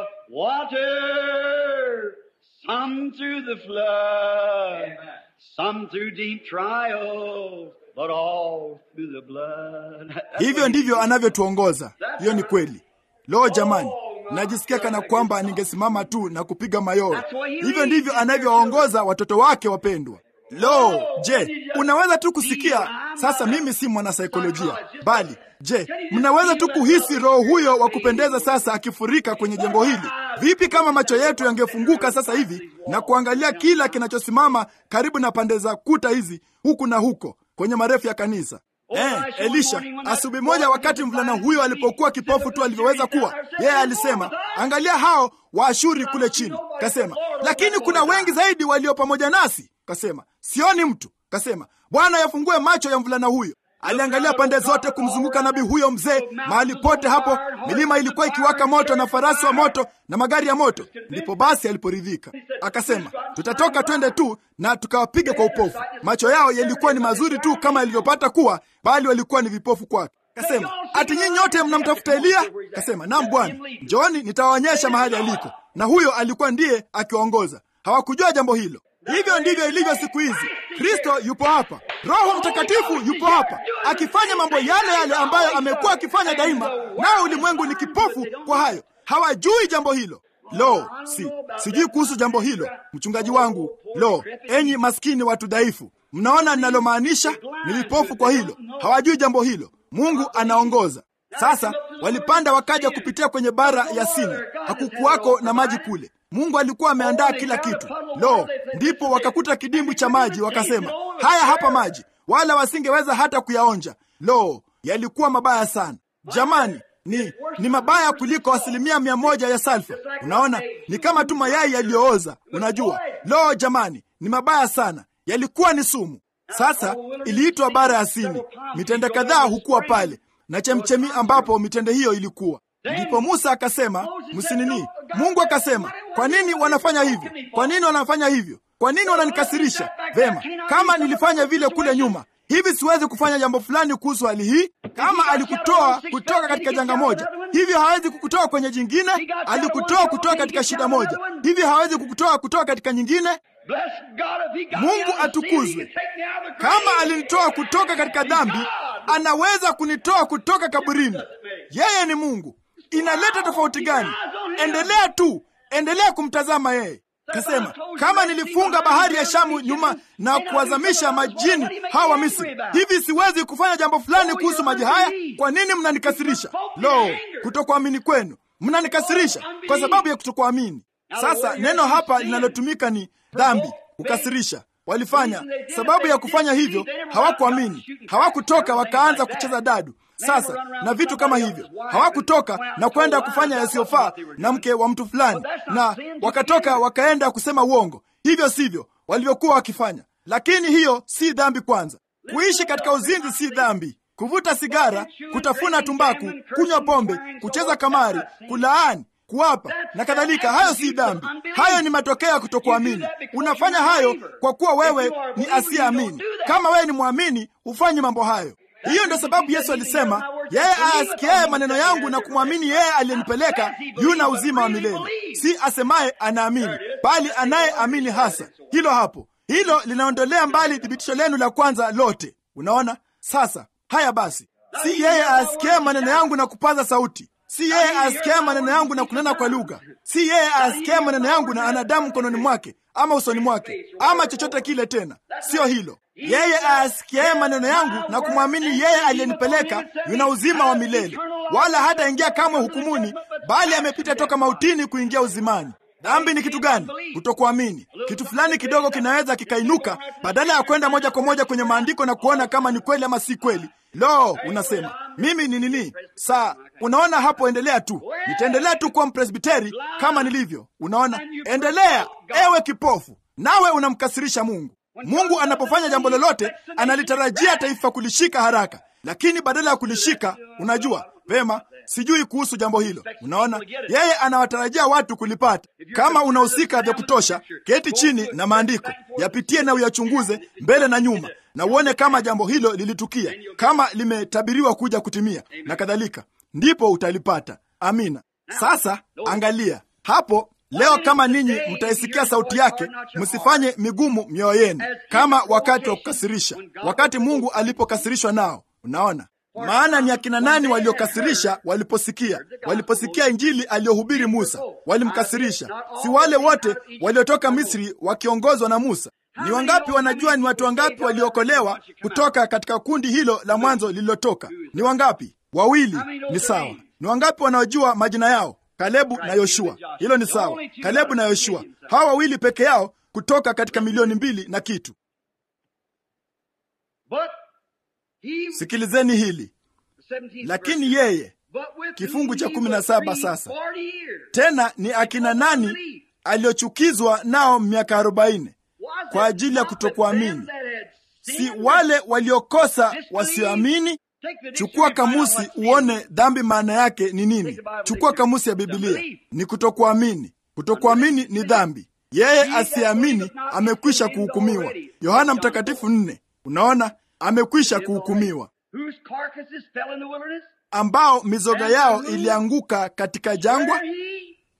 water, some through the flood, some through deep trials, but all through the blood. Hivyo ndivyo anavyotuongoza. Hiyo ni kweli. Lo, jamani, najisikia kana kwamba ningesimama tu na kupiga mayowe. Hivyo ndivyo anavyowaongoza watoto wake wapendwa. Lo, je, unaweza tu kusikia sasa? Mimi si mwanasaikolojia, bali je, mnaweza tu kuhisi roho huyo wa kupendeza sasa akifurika kwenye jengo hili? Vipi kama macho yetu yangefunguka sasa hivi na kuangalia kila kinachosimama karibu na pande za kuta hizi huku na huko kwenye marefu ya kanisa? Eh, Elisha asubuhi moja, wakati mvulana huyo alipokuwa kipofu tu alivyoweza kuwa, yeye alisema, angalia hao Waashuri kule chini. Kasema, lakini kuna wengi zaidi walio pamoja nasi. Kasema, sioni mtu. Kasema, Bwana yafungue macho ya mvulana huyo. Aliangalia pande zote kumzunguka nabii huyo mzee. Mahali pote hapo milima ilikuwa ikiwaka moto na farasi wa moto na magari ya moto. Ndipo basi aliporidhika, akasema, tutatoka twende tu na tukawapiga kwa upofu. Macho yao yalikuwa ni mazuri tu kama yalivyopata kuwa, bali walikuwa ni vipofu kwake. Kasema, ati nyinyi nyote mnamtafuta Eliya? Kasema, naam Bwana, njooni nitawaonyesha mahali aliko. Na huyo alikuwa ndiye akiwaongoza. Hawakujua jambo hilo. Hivyo ndivyo ilivyo siku hizi. Kristo yupo hapa, Roho Mtakatifu yupo hapa akifanya mambo yale yale ambayo amekuwa akifanya daima, nao ulimwengu ni kipofu kwa hayo, hawajui jambo hilo. Lo, si sijui kuhusu jambo hilo, mchungaji wangu. Lo, enyi maskini watu dhaifu, mnaona ninalomaanisha? Ni vipofu kwa hilo, hawajui jambo hilo. Mungu anaongoza. Sasa walipanda wakaja kupitia kwenye bara ya Sini, hakukuwako na maji kule. Mungu alikuwa ameandaa kila kitu. Lo, ndipo wakakuta kidimbwi cha maji, wakasema haya hapa maji, wala wasingeweza hata kuyaonja. Lo, yalikuwa mabaya sana jamani, ni ni mabaya kuliko asilimia mia moja ya salfa. Unaona, ni kama tu mayai yaliyooza. Unajua, lo jamani, ni mabaya sana, yalikuwa ni sumu. Sasa iliitwa bara ya Sini. Mitende kadhaa hukuwa pale na chemchemi ambapo mitende hiyo ilikuwa. Ndipo Musa akasema msinini. Mungu akasema, kwa nini wanafanya hivyo? Kwa nini wanafanya hivyo? Kwa nini wananikasirisha? Vema, kama nilifanya vile kule nyuma, hivi siwezi kufanya jambo fulani kuhusu hali hii? Kama alikutoa kutoka katika janga moja, hivyo hawezi kukutoa kwenye jingine? Alikutoa kutoka katika shida moja, hivyo hawezi kukutoa kutoka katika nyingine? Mungu atukuzwe. Kama alinitoa kutoka katika dhambi, anaweza kunitoa kutoka kaburini. Yeye ni Mungu. Inaleta tofauti gani? Endelea tu, endelea kumtazama yeye. Kasema, kama nilifunga bahari ya Shamu nyuma na kuwazamisha majini hawa wa Misri, hivi siwezi kufanya jambo fulani kuhusu maji haya? Kwa nini mnanikasirisha? Lo, kutokuamini kwenu! Mnanikasirisha kwa sababu ya kutokuamini. Sasa neno hapa linalotumika ni dhambi, kukasirisha. Walifanya sababu ya kufanya hivyo, hawakuamini, hawakutoka wakaanza kucheza dadu sasa na vitu kama hivyo. Hawakutoka na kwenda kufanya yasiyofaa na mke wa mtu fulani, na wakatoka wakaenda kusema uongo. Hivyo sivyo walivyokuwa wakifanya, lakini hiyo si dhambi. Kwanza, kuishi katika uzinzi si dhambi. Kuvuta sigara, kutafuna tumbaku, kunywa pombe, kucheza kamari, kulaani kuwapa na kadhalika, hayo si dhambi. Hayo ni matokeo ya kutokuamini. Unafanya hayo kwa kuwa wewe ni asiyeamini. Kama wewe ni mwamini, hufanye mambo hayo. Hiyo ndio sababu Yesu alisema, yeye ayasikiaye maneno yangu na kumwamini yeye aliyenipeleka yuna uzima wa milele. Si asemaye anaamini, bali anayeamini hasa. Hilo hapo, hilo linaondolea mbali thibitisho lenu la kwanza lote. Unaona sasa? Haya basi, si yeye ayasikiaye maneno yangu na kupaza sauti si yeye asikia maneno yangu na kunena kwa lugha. Si yeye asikia maneno yangu na ana damu mkononi mwake ama usoni mwake ama chochote kile tena, siyo hilo. Yeye asikiaye maneno yangu na kumwamini yeye aliyenipeleka yuna uzima wa milele, wala hataingia kamwe hukumuni, bali amepita toka mautini kuingia uzimani. Dhambi ni kitu gani? Kutokuamini. Kitu fulani kidogo kinaweza kikainuka, badala ya kwenda moja kwa moja kwenye maandiko na kuona kama ni kweli ama si kweli. Lo, unasema mimi ni nini? Saa unaona hapo, endelea tu, nitaendelea tu kuwa mpresbiteri kama nilivyo. Unaona, endelea ewe kipofu, nawe unamkasirisha Mungu. Mungu anapofanya jambo lolote analitarajia taifa kulishika haraka, lakini badala ya kulishika, unajua vema sijui kuhusu jambo hilo. Unaona, yeye anawatarajia watu kulipata. Kama unahusika vya kutosha, keti chini na maandiko yapitie na uyachunguze mbele na nyuma, na uone kama jambo hilo lilitukia, kama limetabiriwa kuja kutimia na kadhalika, ndipo utalipata. Amina. Sasa angalia hapo leo, kama ninyi mtaisikia sauti yake, msifanye migumu mioyo yenu kama wakati wa kukasirisha, wakati Mungu alipokasirishwa nao. Unaona, maana ni akina nani waliokasirisha waliposikia waliposikia injili aliyohubiri Musa? Walimkasirisha. Si wale wote waliotoka Misri wakiongozwa na Musa? Ni wangapi wanajua ni watu wangapi waliokolewa kutoka katika kundi hilo la mwanzo lililotoka? Ni wangapi? Wawili. Ni sawa. Ni wangapi wanaojua majina yao? Kalebu na Yoshua. Hilo ni sawa. Kalebu na Yoshua, hawa wawili peke yao kutoka katika milioni mbili na kitu. Sikilizeni hili lakini yeye, kifungu cha kumi na saba sasa tena ni akina nani aliyochukizwa nao miaka arobaini kwa ajili ya kutokuamini? Si wale waliokosa wasioamini? Chukua kamusi uone dhambi maana yake ni nini. Chukua kamusi ya Bibilia, ni kutokuamini. Kutokuamini ni dhambi. Yeye asiyeamini amekwisha kuhukumiwa. Yohana Mtakatifu nne. Unaona, amekwisha kuhukumiwa, ambao mizoga yao ilianguka katika jangwa.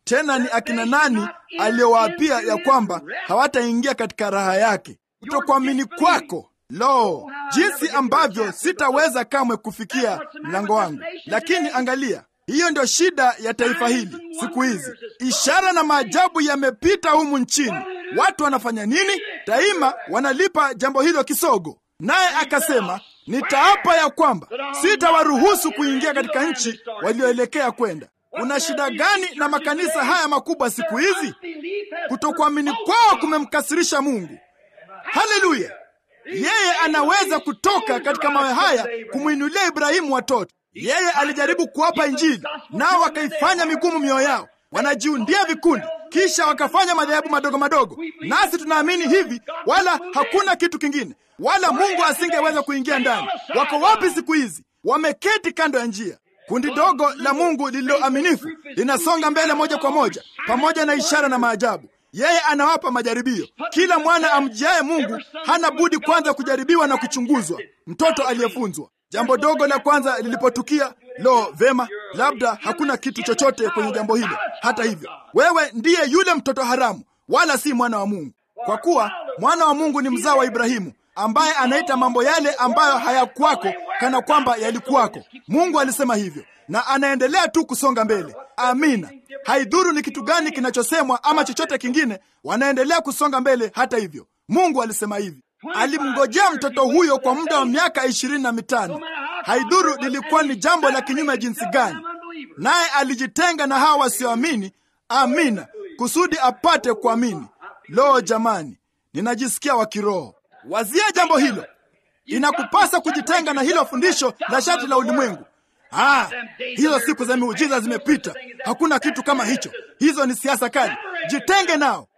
Tena ni akina nani aliyowaapia ya kwamba hawataingia katika raha yake? Kutokuamini kwako. Lo, jinsi ambavyo sitaweza kamwe kufikia mlango wangu! Lakini angalia, hiyo ndio shida ya taifa hili siku hizi. Ishara na maajabu yamepita humu nchini. Watu wanafanya nini? Daima wanalipa jambo hilo kisogo. Naye akasema, nitaapa ya kwamba sitawaruhusu kuingia katika nchi walioelekea kwenda. Kuna shida gani na makanisa haya makubwa siku hizi? Kutokuamini kwao kumemkasirisha Mungu. Haleluya! Yeye anaweza kutoka katika mawe haya kumwinulia Ibrahimu watoto. Yeye alijaribu kuwapa Injili, nao wakaifanya migumu mioyo yao, wanajiundia vikundi, kisha wakafanya madhehebu madogo madogo. Nasi tunaamini hivi, wala hakuna kitu kingine, wala Mungu asingeweza kuingia ndani. Wako wapi siku hizi? Wameketi kando ya njia. Kundi dogo la Mungu lililoaminifu linasonga mbele moja kwa moja, pamoja na ishara na maajabu. Yeye anawapa majaribio. Kila mwana amjiaye Mungu hana budi kwanza kujaribiwa na kuchunguzwa. Mtoto aliyefunzwa. Jambo dogo la kwanza lilipotukia, lo, vema, labda hakuna kitu chochote kwenye jambo hilo. Hata hivyo, wewe ndiye yule mtoto haramu, wala si mwana wa Mungu, kwa kuwa mwana wa Mungu ni mzao wa Ibrahimu, ambaye anaita mambo yale ambayo hayakuwako kana kwamba yalikuwako. Mungu alisema hivyo, na anaendelea tu kusonga mbele. Amina. Haidhuru ni kitu gani kinachosemwa ama chochote kingine, wanaendelea kusonga mbele. Hata hivyo, Mungu alisema hivi. Alimngojea mtoto huyo kwa muda wa miaka ishirini na mitano. Haidhuru lilikuwa ni jambo la kinyume jinsi gani, naye alijitenga na hawa wasioamini. Amina, kusudi apate kuamini. Lo, jamani, ninajisikia wa kiroho. Wazia jambo hilo. Inakupasa kujitenga na hilo fundisho la shati la ulimwengu. Ah, hizo siku za miujiza zimepita. Hakuna kitu kama hicho. Hizo ni siasa kali. Jitenge nao.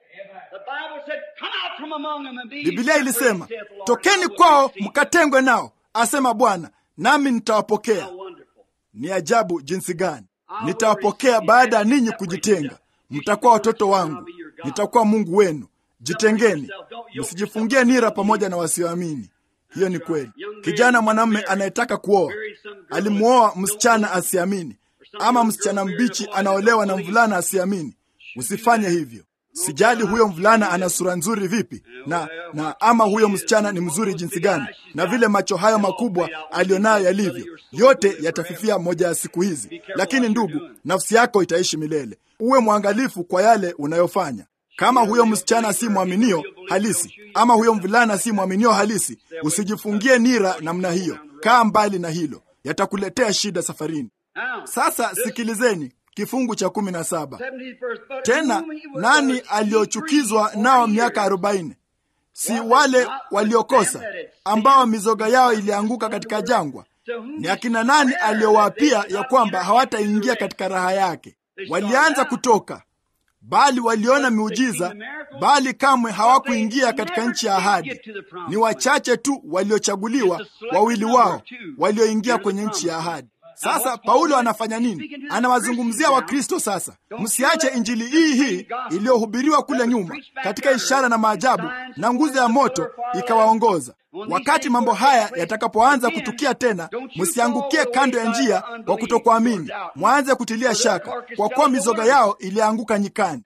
Biblia ilisema, tokeni kwao mkatengwe nao, asema Bwana, nami nitawapokea. Ni ajabu jinsi gani! Nitawapokea baada ya ninyi kujitenga. Mtakuwa watoto wangu, nitakuwa Mungu wenu. Jitengeni, msijifungie nira pamoja na wasioamini. Hiyo ni kweli. Kijana mwanamume anayetaka kuoa alimwoa msichana asiamini, ama msichana mbichi anaolewa na mvulana asiamini. Usifanye hivyo. Sijali huyo mvulana ana sura nzuri vipi, na na ama huyo msichana ni mzuri jinsi gani, na vile macho hayo makubwa alionayo yalivyo, yote yatafifia moja ya siku hizi. Lakini ndugu, nafsi yako itaishi milele. Uwe mwangalifu kwa yale unayofanya. Kama huyo msichana si mwaminio halisi, ama huyo mvulana si mwaminio halisi, usijifungie nira namna hiyo. Kaa mbali na hilo, yatakuletea shida safarini. Sasa sikilizeni kifungu cha kumi na saba. Tena nani aliochukizwa nao miaka arobaini? Si wale waliokosa ambao mizoga yao ilianguka katika jangwa? Ni akina nani aliowaapia ya kwamba hawataingia katika raha yake? Walianza kutoka bali waliona miujiza, bali kamwe hawakuingia katika nchi ya ahadi. Ni wachache tu waliochaguliwa, wawili wao walioingia kwenye nchi ya ahadi. Sasa Paulo anafanya nini? Anawazungumzia Wakristo sasa. Msiache injili hii hii iliyohubiriwa kule nyuma katika ishara na maajabu na nguzo ya moto ikawaongoza. Wakati mambo haya yatakapoanza kutukia tena, msiangukie kando ya njia kwa kutokuamini, mwanze kutilia shaka, kwa kuwa mizoga yao ilianguka nyikani.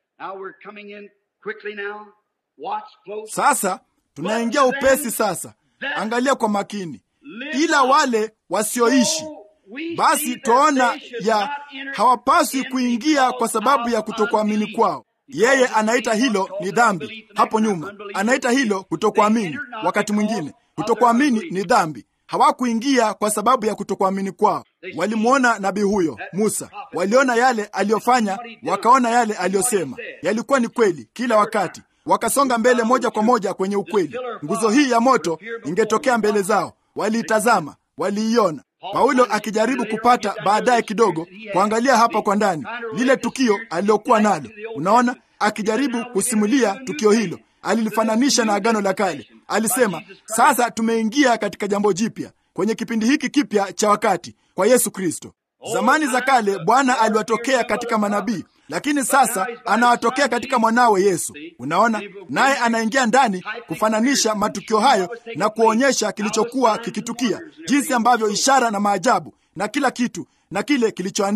Sasa tunaingia upesi. Sasa angalia kwa makini, ila wale wasioishi basi twaona ya hawapaswi kuingia kwa sababu ya kutokuamini kwao. Yeye anaita hilo ni dhambi. Hapo nyuma anaita hilo kutokuamini. Wakati mwingine kutokuamini ni dhambi. Hawakuingia kwa sababu ya kutokuamini kwao. Walimwona nabii huyo Musa, waliona yale aliyofanya, wakaona yale aliyosema, yalikuwa ni kweli kila wakati. Wakasonga mbele moja kwa moja kwenye ukweli. Nguzo hii ya moto ingetokea mbele zao, waliitazama, waliiona. Paulo akijaribu kupata baadaye kidogo kuangalia hapa kwa ndani lile tukio alilokuwa nalo. Unaona, akijaribu kusimulia tukio hilo, alilifananisha na Agano la Kale. Alisema, sasa tumeingia katika jambo jipya, kwenye kipindi hiki kipya cha wakati kwa Yesu Kristo. Zamani za kale Bwana aliwatokea katika manabii, lakini sasa anawatokea katika mwanawe Yesu. Unaona, naye anaingia ndani kufananisha matukio hayo na kuonyesha kilichokuwa kikitukia, jinsi ambavyo ishara na maajabu na kila kitu na kile kilichoandikwa.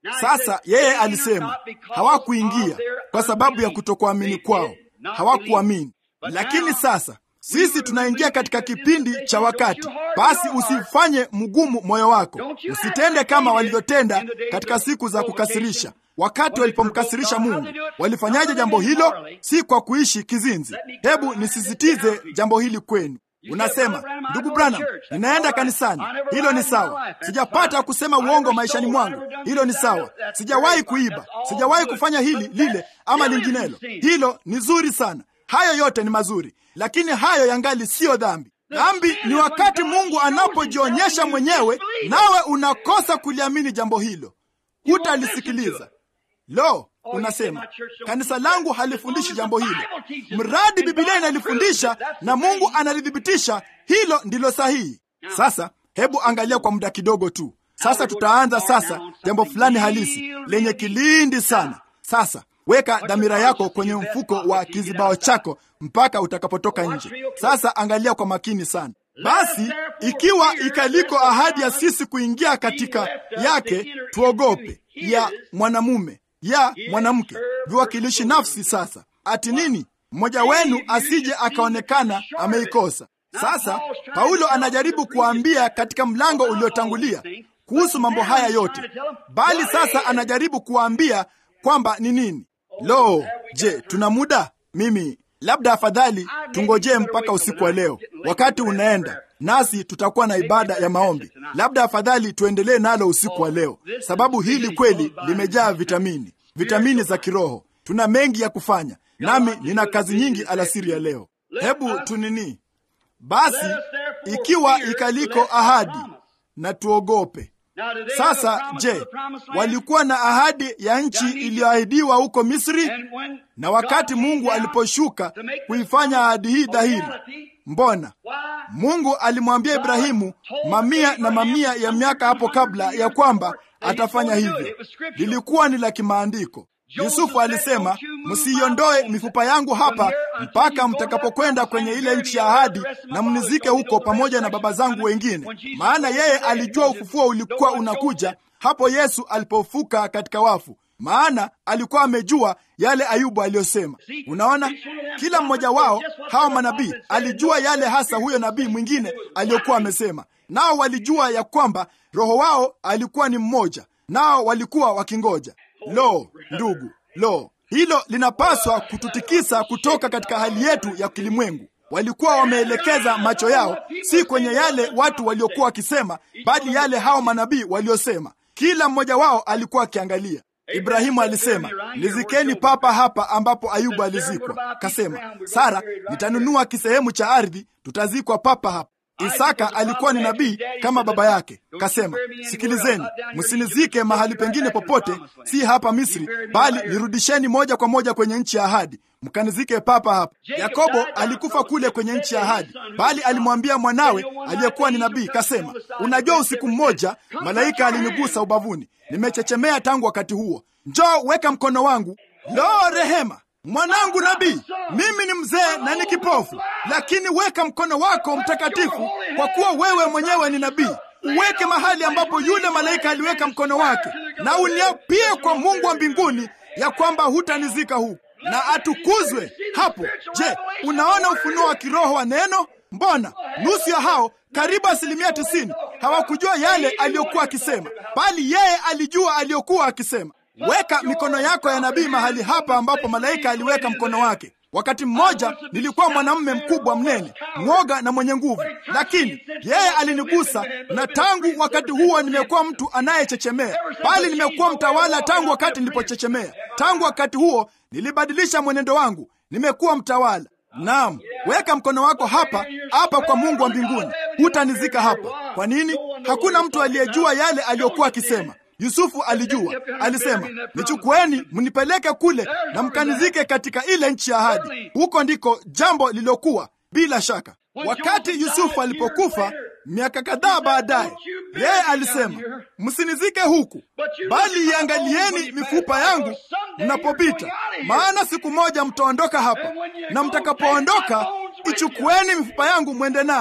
Sasa yeye alisema hawakuingia kwa sababu ya kutokuamini kwao, hawakuamini. Lakini sasa sisi tunaingia katika kipindi cha wakati. Basi usifanye mgumu moyo wako, usitende kama walivyotenda katika siku za kukasirisha. Wakati walipomkasirisha Mungu, walifanyaje jambo hilo? Si kwa kuishi kizinzi. Hebu nisisitize jambo hili kwenu. Unasema, ndugu Branham, ninaenda kanisani. Hilo ni sawa. Sijapata kusema uongo maishani mwangu. Hilo ni sawa. Sijawahi kuiba, sijawahi kufanya hili lile ama linginelo. Hilo ni zuri sana. Hayo yote ni mazuri, lakini hayo yangali siyo dhambi. Dhambi ni wakati Mungu anapojionyesha mwenyewe, nawe unakosa kuliamini jambo hilo, hutalisikiliza. Lo, unasema kanisa langu halifundishi jambo hilo. Mradi Biblia inalifundisha na Mungu analithibitisha, hilo ndilo sahihi. Sasa hebu angalia kwa muda kidogo tu. Sasa tutaanza sasa jambo fulani halisi lenye kilindi sana. Sasa weka dhamira yako kwenye mfuko wa kizibao chako mpaka utakapotoka nje. Sasa angalia kwa makini sana. Basi ikiwa ikaliko ahadi ya sisi kuingia katika yake, tuogope ya mwanamume ya mwanamke, viwakilishi nafsi. Sasa ati nini? Mmoja wenu asije akaonekana ameikosa. Sasa Paulo anajaribu kuwaambia katika mlango uliotangulia kuhusu mambo haya yote, bali sasa anajaribu kuwaambia kwamba ni nini. Lo, je, tuna muda? Mimi labda afadhali tungojee mpaka usiku wa leo, wakati unaenda nasi tutakuwa na ibada ya maombi. Labda afadhali tuendelee nalo usiku wa leo, sababu hili kweli limejaa vitamini, vitamini za kiroho. Tuna mengi ya kufanya, nami nina kazi nyingi alasiri ya leo. Hebu tunini basi, ikiwa ikaliko ahadi na tuogope. Sasa je, walikuwa na ahadi ya nchi iliyoahidiwa huko Misri? Na wakati Mungu aliposhuka kuifanya ahadi hii dhahiri, mbona Mungu alimwambia Ibrahimu mamia na mamia ya miaka hapo kabla ya kwamba atafanya hivyo? Lilikuwa ni la kimaandiko. Yusufu alisema, msiiondoe mifupa yangu hapa mpaka mtakapokwenda kwenye ile nchi ya ahadi na mnizike huko pamoja na baba zangu wengine. Maana yeye alijua ufufuo ulikuwa unakuja hapo Yesu alipofuka katika wafu, maana alikuwa amejua yale Ayubu aliyosema. Unaona, kila mmoja wao hawa manabii alijua yale hasa huyo nabii mwingine aliyokuwa amesema, nao walijua ya kwamba roho wao alikuwa ni mmoja, nao walikuwa wakingoja. Lo, ndugu, lo, hilo linapaswa kututikisa kutoka katika hali yetu ya kilimwengu. Walikuwa wameelekeza macho yao si kwenye yale watu waliokuwa wakisema, bali yale hao manabii waliosema. Kila mmoja wao alikuwa akiangalia. Ibrahimu alisema, nizikeni papa hapa ambapo Ayubu alizikwa. Kasema, Sara, nitanunua kisehemu cha ardhi, tutazikwa papa hapa. Isaka alikuwa ni nabii kama baba yake. Kasema, sikilizeni, msinizike mahali pengine popote, si hapa Misri, bali nirudisheni moja kwa moja kwenye nchi ya ahadi, mkanizike papa hapa. Yakobo alikufa kule kwenye nchi ya ahadi, bali alimwambia mwanawe aliyekuwa ni nabii, kasema, unajua, usiku mmoja malaika alinigusa ubavuni, nimechechemea tangu wakati huo. Njoo weka mkono wangu. Lo, rehema mwanangu nabii, mimi ni mzee na ni kipofu, lakini weka mkono wako mtakatifu, kwa kuwa wewe mwenyewe ni nabii. Uweke mahali ambapo yule malaika aliweka mkono wake, na uniapie kwa Mungu wa mbinguni ya kwamba hutanizika huku, na atukuzwe hapo. Je, unaona ufunuo wa kiroho wa neno? Mbona nusu ya hao, karibu asilimia tisini, hawakujua yale aliyokuwa akisema, bali yeye alijua aliyokuwa akisema. Weka mikono yako ya nabii mahali hapa ambapo malaika aliweka mkono wake. Wakati mmoja nilikuwa mwanamume mkubwa mnene, mwoga na mwenye nguvu, lakini yeye alinigusa, na tangu wakati huo nimekuwa mtu anayechechemea, bali nimekuwa mtawala tangu wakati nilipochechemea. Tangu wakati huo nilibadilisha mwenendo wangu, nimekuwa mtawala. Naam, weka mkono wako hapa hapa kwa Mungu wa mbinguni, hutanizika hapa. Kwa nini? Hakuna mtu aliyejua yale aliyokuwa akisema. Yusufu alijua, alisema, nichukueni mnipeleke kule na mkanizike katika ile nchi ya ahadi. Huko ndiko jambo lililokuwa. Bila shaka, wakati Yusufu alipokufa miaka kadhaa baadaye, yeye alisema, msinizike huku, bali iangalieni mifupa yangu mnapopita, maana siku moja mtaondoka hapa, na mtakapoondoka, ichukueni mifupa yangu mwende nayo.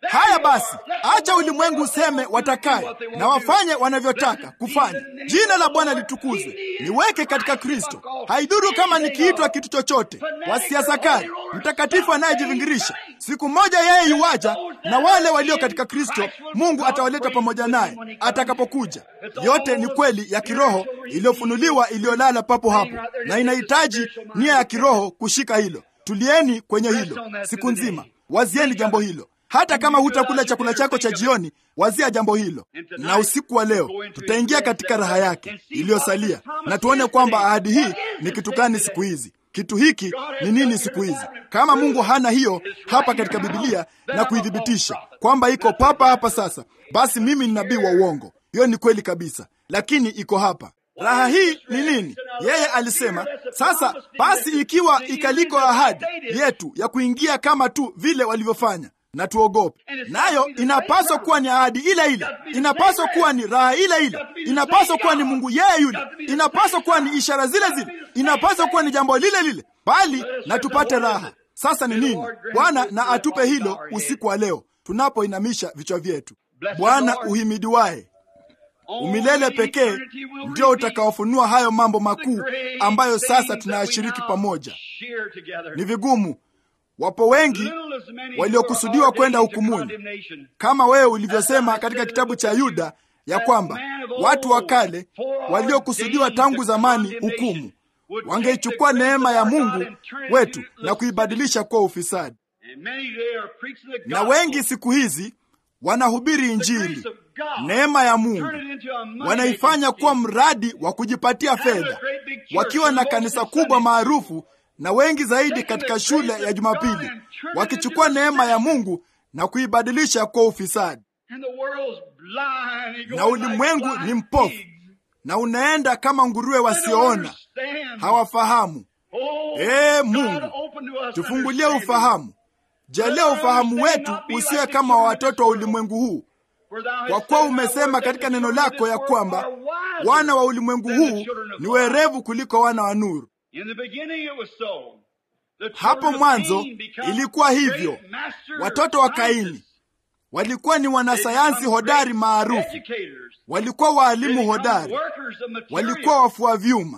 Haya basi, acha ulimwengu useme watakaye na wafanye wanavyotaka kufanya. Jina la Bwana litukuzwe. Niweke katika Kristo, haidhuru kama nikiitwa kitu chochote. Wasiasa kali, mtakatifu anayejivingirisha, siku moja yeye yuwaja, na wale walio katika Kristo Mungu atawaleta pamoja naye atakapokuja. Yote ni kweli ya kiroho iliyofunuliwa, iliyolala papo hapo, na inahitaji nia ya kiroho kushika hilo. Tulieni kwenye hilo siku nzima, wazieni jambo hilo. Hata kama hutakula chakula chako cha jioni, wazia jambo hilo. Na usiku wa leo tutaingia katika raha yake iliyosalia, na tuone kwamba ahadi hii ni kitu gani siku hizi. Kitu hiki ni nini siku hizi? Kama Mungu hana hiyo hapa katika Biblia na kuidhibitisha kwamba iko papa hapa sasa, basi mimi ni nabii wa uongo. Hiyo ni kweli kabisa, lakini iko hapa. Raha hii ni nini? Yeye alisema sasa basi, ikiwa ikaliko ahadi yetu ya kuingia kama tu vile walivyofanya na tuogope nayo. Inapaswa kuwa ni ahadi ile ile, inapaswa kuwa ni raha ile ile, inapaswa kuwa ni Mungu yeye yule, inapaswa kuwa ni ishara zile zile, inapaswa kuwa ni jambo lile lile, bali na tupate raha. Sasa ni nini? Bwana na atupe hilo usiku wa leo tunapoinamisha vichwa vyetu. Bwana uhimidiwaye umilele pekee ndio utakaofunua hayo mambo makuu ambayo sasa tunayashiriki pamoja. Ni vigumu Wapo wengi waliokusudiwa kwenda hukumuni, kama wewe ulivyosema katika kitabu cha Yuda ya kwamba watu wa kale waliokusudiwa tangu zamani hukumu wangeichukua neema ya Mungu wetu na kuibadilisha kuwa ufisadi. Na wengi siku hizi wanahubiri Injili, neema ya Mungu, wanaifanya kuwa mradi wa kujipatia fedha, wakiwa na kanisa kubwa maarufu na wengi zaidi katika shule ya Jumapili, wakichukua neema ya Mungu na kuibadilisha kuwa ufisadi. Na ulimwengu ni mpofu na unaenda kama nguruwe wasioona, hawafahamu. Ee Mungu, tufungulie ufahamu. Jalia ufahamu wetu usiwe kama wa watoto wa ulimwengu huu, kwa kuwa umesema katika neno lako ya kwamba wana wa ulimwengu huu ni werevu kuliko wana wa nuru. Hapo mwanzo ilikuwa hivyo. Watoto wa Kaini walikuwa ni wanasayansi hodari maarufu, walikuwa waalimu hodari, walikuwa wafua vyuma,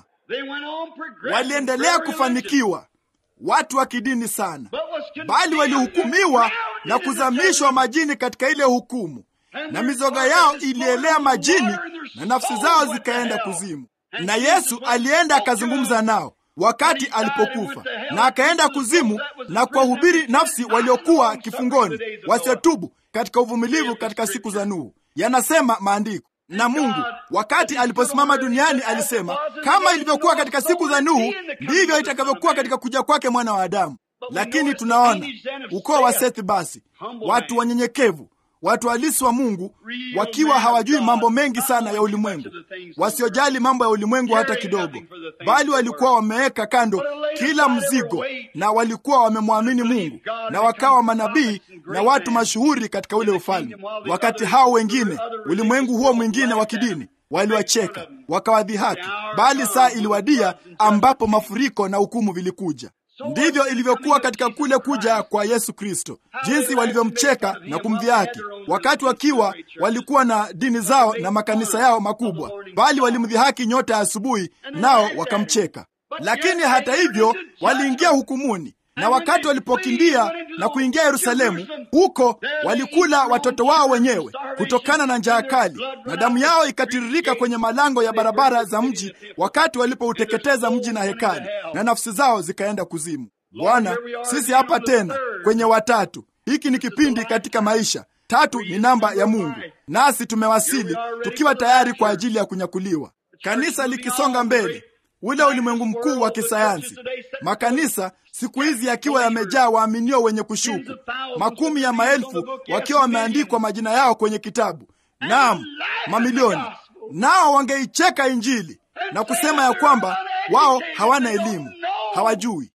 waliendelea kufanikiwa, watu wa kidini sana, bali walihukumiwa na kuzamishwa majini katika ile hukumu, na mizoga yao ilielea majini na nafsi zao zikaenda kuzimu. Na Yesu alienda akazungumza nao wakati alipokufa na akaenda kuzimu na kuwahubiri nafsi waliokuwa kifungoni wasiotubu katika uvumilivu katika siku za Nuhu. Yanasema maandiko. Na Mungu wakati aliposimama duniani alisema, kama ilivyokuwa katika siku za Nuhu, ndivyo itakavyokuwa katika kuja kwake mwana wa Adamu. Lakini tunaona ukoo wa Sethi, basi watu wanyenyekevu watu halisi wa Mungu wakiwa hawajui mambo mengi sana ya ulimwengu, wasiojali mambo ya ulimwengu hata kidogo, bali walikuwa wameweka kando kila mzigo na walikuwa wamemwamini Mungu na wakawa manabii na watu mashuhuri katika ule ufalme. Wakati hao wengine, ulimwengu huo mwingine wa kidini, waliwacheka wakawadhihaki, bali saa iliwadia ambapo mafuriko na hukumu vilikuja. Ndivyo ilivyokuwa katika kule kuja kwa Yesu Kristo, jinsi walivyomcheka na kumdhihaki wakati wakiwa walikuwa na dini zao na makanisa yao makubwa, bali walimdhihaki nyota ya asubuhi, nao wakamcheka. Lakini hata hivyo waliingia hukumuni, na wakati walipokimbia na kuingia Yerusalemu, huko walikula watoto wao wenyewe kutokana na njaa kali, na damu yao ikatiririka kwenye malango ya barabara za mji, wakati walipouteketeza mji na hekali, na nafsi zao zikaenda kuzimu. Bwana, sisi hapa tena kwenye watatu. Hiki ni kipindi katika maisha. Tatu ni namba ya Mungu, nasi tumewasili tukiwa tayari kwa ajili ya kunyakuliwa. Kanisa likisonga mbele ule ulimwengu mkuu wa kisayansi, makanisa siku hizi yakiwa yamejaa waaminio wenye kushuku, makumi ya maelfu wakiwa wameandikwa majina yao kwenye kitabu, naam, mamilioni. Nao wangeicheka Injili na kusema ya kwamba wao hawana elimu, hawajui.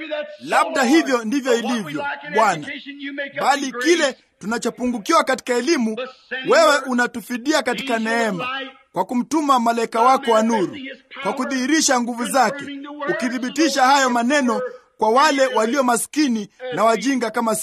Labda hivyo ndivyo ilivyo, Bwana, bali kile tunachopungukiwa katika elimu, wewe unatufidia katika neema kwa kumtuma malaika wako wa nuru, kwa kudhihirisha nguvu zake, ukithibitisha hayo maneno kwa wale walio maskini na wajinga kama sisi.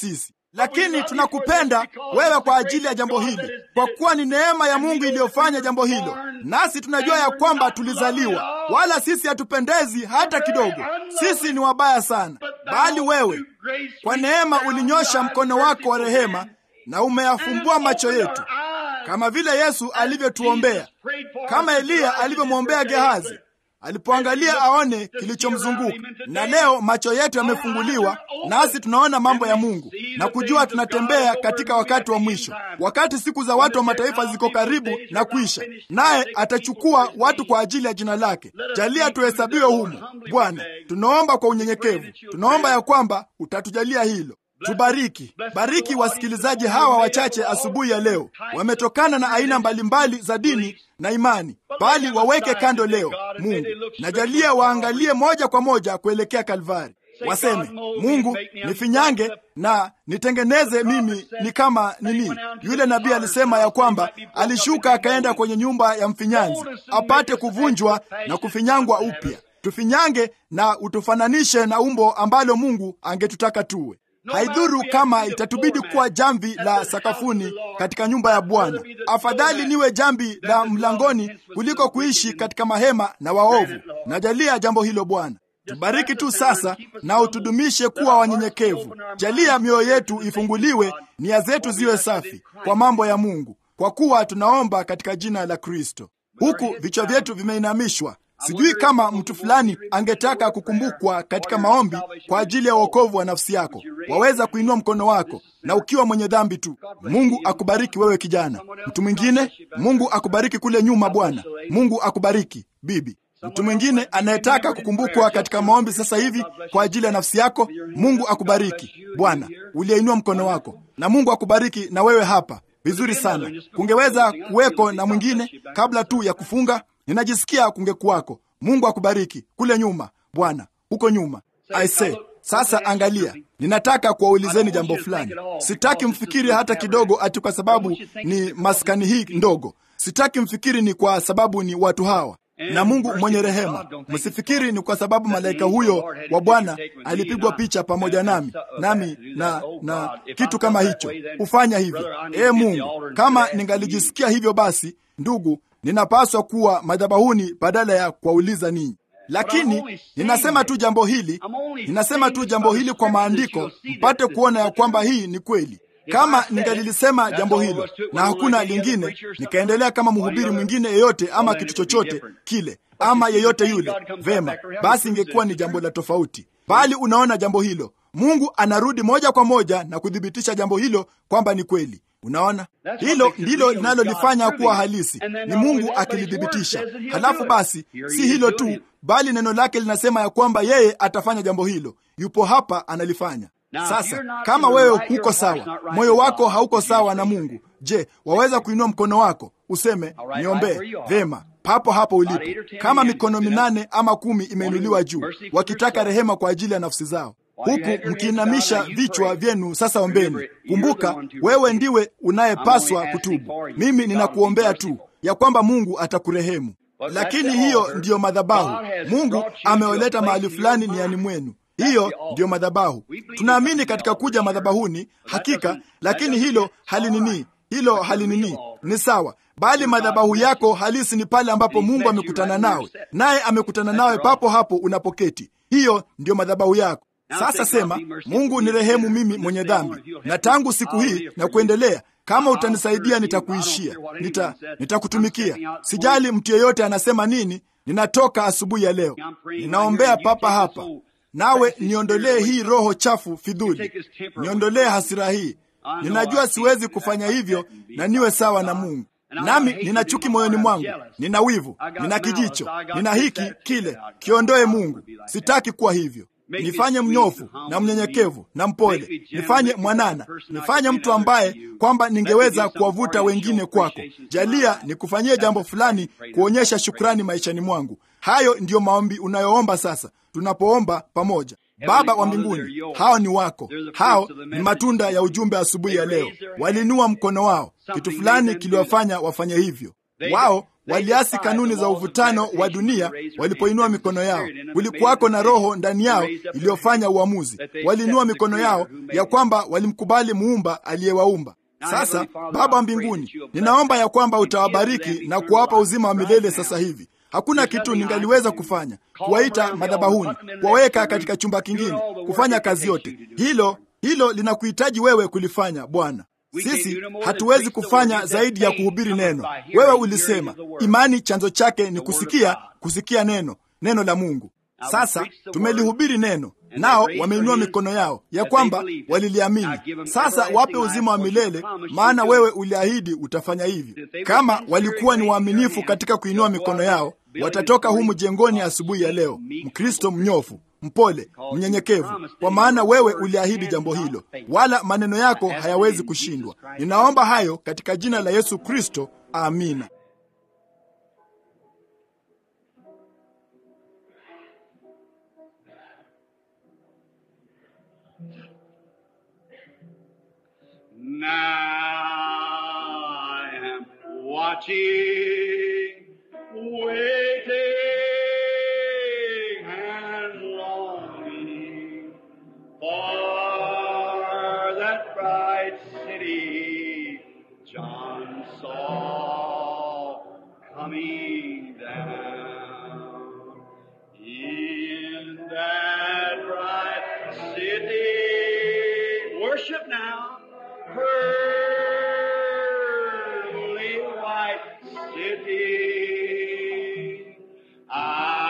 lakini tunakupenda wewe kwa ajili ya jambo hili, kwa kuwa ni neema ya Mungu iliyofanya jambo hilo, nasi tunajua ya kwamba tulizaliwa, wala sisi hatupendezi hata kidogo. Sisi ni wabaya sana, bali wewe kwa neema ulinyosha mkono wako wa rehema na umeyafumbua macho yetu, kama vile Yesu alivyotuombea, kama Eliya alivyomwombea Gehazi alipoangalia aone kilichomzunguka. Na leo macho yetu yamefunguliwa, nasi tunaona mambo ya Mungu na kujua tunatembea katika wakati wa mwisho, wakati siku za watu wa mataifa ziko karibu na kuisha, naye atachukua watu kwa ajili ya jina lake. Jalia tuhesabiwe humo, Bwana. Tunaomba kwa unyenyekevu, tunaomba ya kwamba utatujalia hilo. Tubariki, bariki wasikilizaji hawa wachache asubuhi ya leo. Wametokana na aina mbalimbali za dini na imani, bali waweke kando leo. Mungu, najalia waangalie moja kwa moja kuelekea Kalvari, waseme Mungu, nifinyange na nitengeneze mimi ni kama nini. Yule nabii alisema ya kwamba alishuka akaenda kwenye nyumba ya mfinyanzi apate kuvunjwa na kufinyangwa upya. Tufinyange na utufananishe na umbo ambalo Mungu angetutaka tuwe. Haidhuru kama itatubidi kuwa jamvi la sakafuni katika nyumba ya Bwana. Afadhali niwe jambi la mlangoni kuliko kuishi katika mahema na waovu. Najalia jambo hilo Bwana. Tubariki tu sasa na utudumishe kuwa wanyenyekevu. Jalia mioyo yetu ifunguliwe, nia zetu ziwe safi kwa mambo ya Mungu, kwa kuwa tunaomba katika jina la Kristo. Huku vichwa vyetu vimeinamishwa. Sijui kama mtu fulani angetaka kukumbukwa katika maombi kwa ajili ya uokovu wa nafsi yako, waweza kuinua mkono wako, na ukiwa mwenye dhambi tu. Mungu akubariki wewe kijana. Mtu mwingine, Mungu akubariki kule nyuma. Bwana Mungu akubariki bibi. Mtu mwingine anayetaka kukumbukwa katika maombi sasa hivi kwa ajili ya nafsi yako, Mungu akubariki. Bwana uliyeinua mkono wako, na Mungu akubariki na wewe hapa. Vizuri sana. Kungeweza kuweko na mwingine kabla tu ya kufunga ninajisikia kungekuwako. Mungu akubariki kule nyuma, Bwana huko nyuma. Aise, sasa angalia, ninataka kuwaulizeni jambo fulani. Sitaki mfikiri hata kidogo ati kwa sababu ni maskani hii ndogo. Sitaki mfikiri ni kwa sababu ni watu hawa na Mungu mwenye rehema. Msifikiri ni kwa sababu malaika huyo wa Bwana alipigwa picha pamoja nami nami na na kitu kama hicho. Hufanya hivyo. Ee Mungu, kama ningalijisikia hivyo, basi ndugu ninapaswa kuwa madhabahuni badala ya kuwauliza ninyi, lakini ninasema tu jambo hili, ninasema tu jambo hili kwa maandiko, mpate kuona ya kwamba hii ni kweli. Kama ningalilisema jambo hilo na hakuna lingine, nikaendelea kama mhubiri mwingine yeyote, ama kitu chochote kile, ama yeyote yule, vema, basi ingekuwa ni jambo la tofauti. Bali unaona jambo hilo, Mungu anarudi moja kwa moja na kuthibitisha jambo hilo kwamba ni kweli. Unaona, hilo ndilo linalolifanya kuwa halisi, ni Mungu akilithibitisha. Halafu basi, si hilo tu, bali neno lake linasema ya kwamba yeye atafanya jambo hilo. Yupo hapa, analifanya. Sasa kama wewe huko sawa, moyo wako hauko sawa na Mungu, je, waweza kuinua mkono wako useme niombee? Vema, papo hapo ulipo, kama mikono minane ama kumi imeinuliwa juu, wakitaka rehema kwa ajili ya nafsi zao huku mkiinamisha vichwa vyenu. Sasa ombeni. Kumbuka, wewe ndiwe unayepaswa kutubu. Mimi ninakuombea tu ya kwamba Mungu atakurehemu, lakini hiyo ndiyo madhabahu. Mungu amewaleta mahali fulani niani mwenu. Hiyo ndiyo madhabahu. Tunaamini katika kuja madhabahuni, hakika, lakini hilo halinini, hilo halinini, ni sawa bali madhabahu yako halisi ni pale ambapo Mungu amekutana nawe, naye amekutana nawe papo hapo unapoketi. Hiyo ndiyo madhabahu yako. Sasa sema, Mungu ni rehemu mimi mwenye dhambi, na tangu siku hii na kuendelea, kama utanisaidia nitakuishia, nita nitakutumikia. Sijali mtu yeyote anasema nini. Ninatoka asubuhi ya leo, ninaombea papa hapa, nawe niondolee hii roho chafu fidhuli, niondolee hasira hii. Ninajua siwezi kufanya hivyo na niwe sawa na Mungu nami nina chuki moyoni mwangu, nina wivu, nina kijicho, nina hiki kile. Kiondoe Mungu, sitaki kuwa hivyo. Nifanye mnyofu na mnyenyekevu na mpole, nifanye mwanana, nifanye mtu ambaye kwamba ningeweza kuwavuta wengine kwako. Jalia nikufanyie jambo fulani kuonyesha shukrani maishani mwangu. Hayo ndiyo maombi unayoomba sasa, tunapoomba pamoja. Baba wa mbinguni, hao ni wako, hao ni matunda ya ujumbe asubuhi ya leo. Waliinua mkono wao, kitu fulani kiliwafanya wafanye hivyo. Wao waliasi kanuni za uvutano wa dunia walipoinua mikono yao. Kulikuwako na roho ndani yao iliyofanya uamuzi. Waliinua mikono yao ya kwamba walimkubali muumba aliyewaumba. Sasa Baba wa mbinguni, ninaomba ya kwamba utawabariki na kuwapa uzima wa milele sasa hivi. Hakuna kitu ningaliweza kufanya, kuwaita madhabahuni, kuwaweka katika chumba kingine, kufanya kazi yote. Hilo hilo linakuhitaji wewe kulifanya Bwana. Sisi hatuwezi kufanya zaidi ya kuhubiri neno. Wewe ulisema imani chanzo chake ni kusikia, kusikia neno, neno la Mungu. Sasa tumelihubiri neno, nao wameinua mikono yao ya kwamba waliliamini. Sasa wape uzima wa milele, maana wewe uliahidi utafanya hivyo. Kama walikuwa ni waaminifu katika kuinua mikono yao, watatoka humu jengoni asubuhi ya leo, Mkristo mnyofu mpole, mnyenyekevu, kwa maana wewe uliahidi jambo hilo, wala maneno yako hayawezi kushindwa. Ninaomba hayo katika jina la Yesu Kristo, amina. Now I am watching, waiting, and longing for that bright city John saw coming down. In that bright city, worship now, pearly white city. I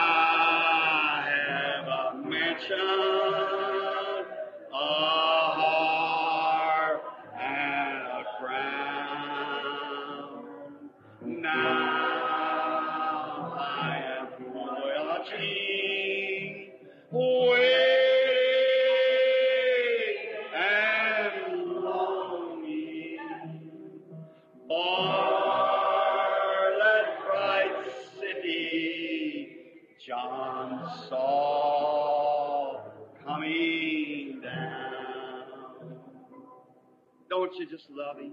have a mansion, a harp, and a crown. Now I am watching, waiting, and longing for that bright city John saw coming down. Don't you just love him?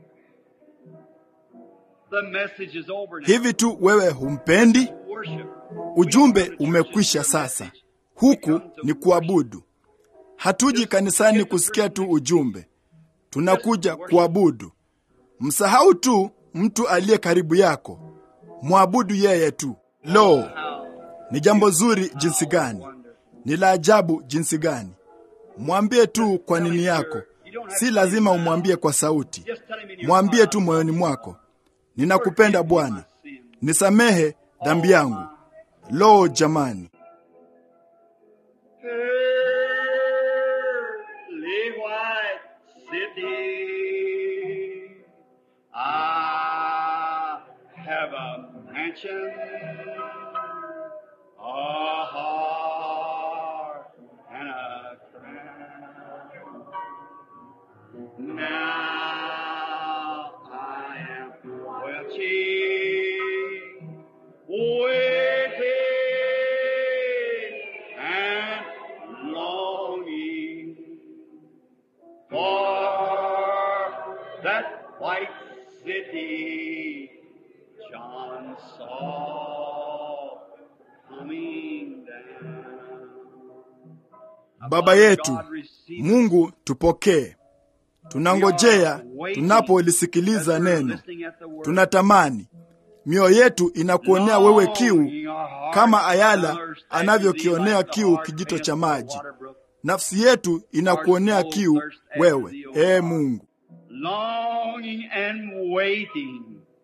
The message is over now. Hivi tu wewe humpendi? Worship. Ujumbe umekwisha sasa. Huku ni kuabudu. Hatuji kanisani kusikia tu ujumbe, tunakuja kuabudu. Msahau tu mtu aliye karibu yako, mwabudu yeye tu. Lo, ni jambo zuri jinsi gani! Ni la ajabu jinsi gani! Mwambie tu kwa nini yako, si lazima umwambie kwa sauti. Just tell him in your Mwambie heart, tu moyoni mwako, ninakupenda Bwana, nisamehe dhambi yangu. Lo, jamani! Pearly white city. I have a mansion, a heart, and a crown. Now I am watching, waiting, and longing for that white city John saw coming down. Baba yetu God receive Mungu, tupokee. Tunangojea tunapolisikiliza neno, tunatamani mioyo yetu inakuonea wewe kiu kama ayala anavyokionea kiu kijito cha maji. Nafsi yetu inakuonea kiu wewe, ee Mungu. Longing and waiting.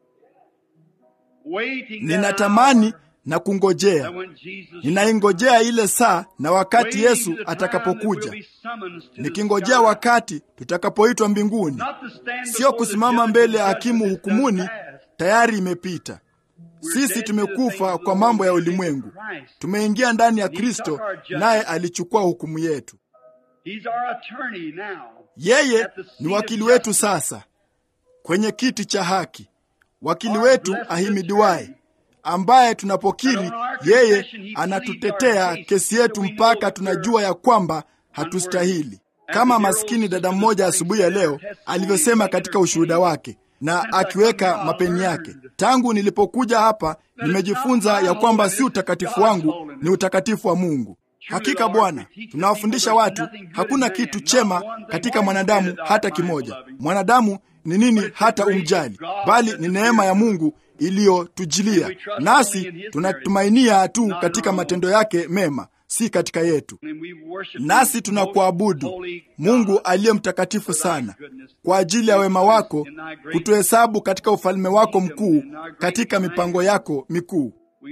Waiting Ninatamani na kungojea, that when Jesus ninaingojea ile saa na wakati waiting Yesu to the time that atakapokuja, we'll be summoned to the nikingojea sky. wakati tutakapoitwa mbinguni, Not to stand sio before the kusimama judge mbele ya and hakimu judge this hukumuni. does pass. Tayari imepita. Sisi tumekufa kwa mambo ya ulimwengu, tumeingia ndani ya Kristo, naye alichukua hukumu yetu. He's our attorney now. Yeye ni wakili wetu sasa kwenye kiti cha haki, wakili wetu ahimidiwaye, ambaye tunapokiri yeye anatutetea kesi yetu mpaka tunajua ya kwamba hatustahili, kama maskini dada mmoja asubuhi ya leo alivyosema katika ushuhuda wake, na akiweka mapeni yake. Tangu nilipokuja hapa, nimejifunza ya kwamba si utakatifu wangu, ni utakatifu wa Mungu. Hakika Bwana, tunawafundisha watu hakuna kitu chema katika mwanadamu hata kimoja. Mwanadamu ni nini hata umjali, bali ni neema ya Mungu iliyotujilia, nasi tunatumainia tu katika matendo yake mema, si katika yetu. Nasi tunakuabudu Mungu aliye mtakatifu sana, kwa ajili ya wema wako, kutuhesabu katika ufalme wako mkuu, katika mipango yako mikuu.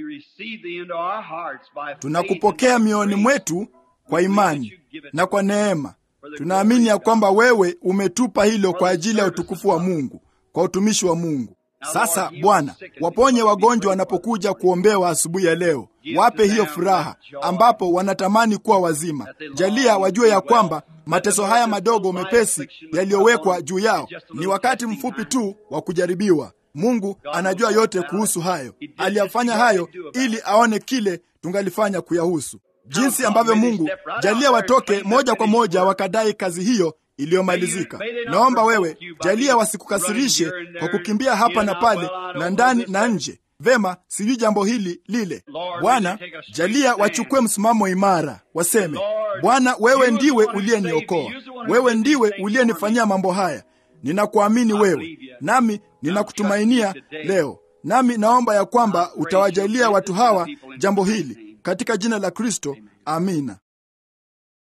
Tunakupokea mioyoni mwetu kwa imani na kwa neema. Tunaamini ya kwamba wewe umetupa hilo kwa ajili ya utukufu wa Mungu, kwa utumishi wa Mungu. Sasa Bwana, waponye wagonjwa wanapokuja kuombewa asubuhi ya leo, wape hiyo furaha ambapo wanatamani kuwa wazima. Jalia wajue ya kwamba mateso haya madogo mepesi yaliyowekwa juu yao ni wakati mfupi tu wa kujaribiwa. Mungu anajua yote kuhusu hayo. Aliyafanya hayo ili aone kile tungalifanya kuyahusu. Jinsi ambavyo Mungu jalia watoke moja kwa moja wakadai kazi hiyo iliyomalizika. Naomba wewe jalia wasikukasirishe kwa kukimbia hapa na pale na ndani na nje. Vema, sijui jambo hili lile. Bwana, jalia wachukue msimamo imara, waseme, Bwana, wewe ndiwe uliyeniokoa, wewe ndiwe uliyenifanyia mambo haya. Ninakuamini wewe, nami ninakutumainia leo, nami naomba ya kwamba utawajalia watu hawa jambo hili katika jina la Kristo. Amina.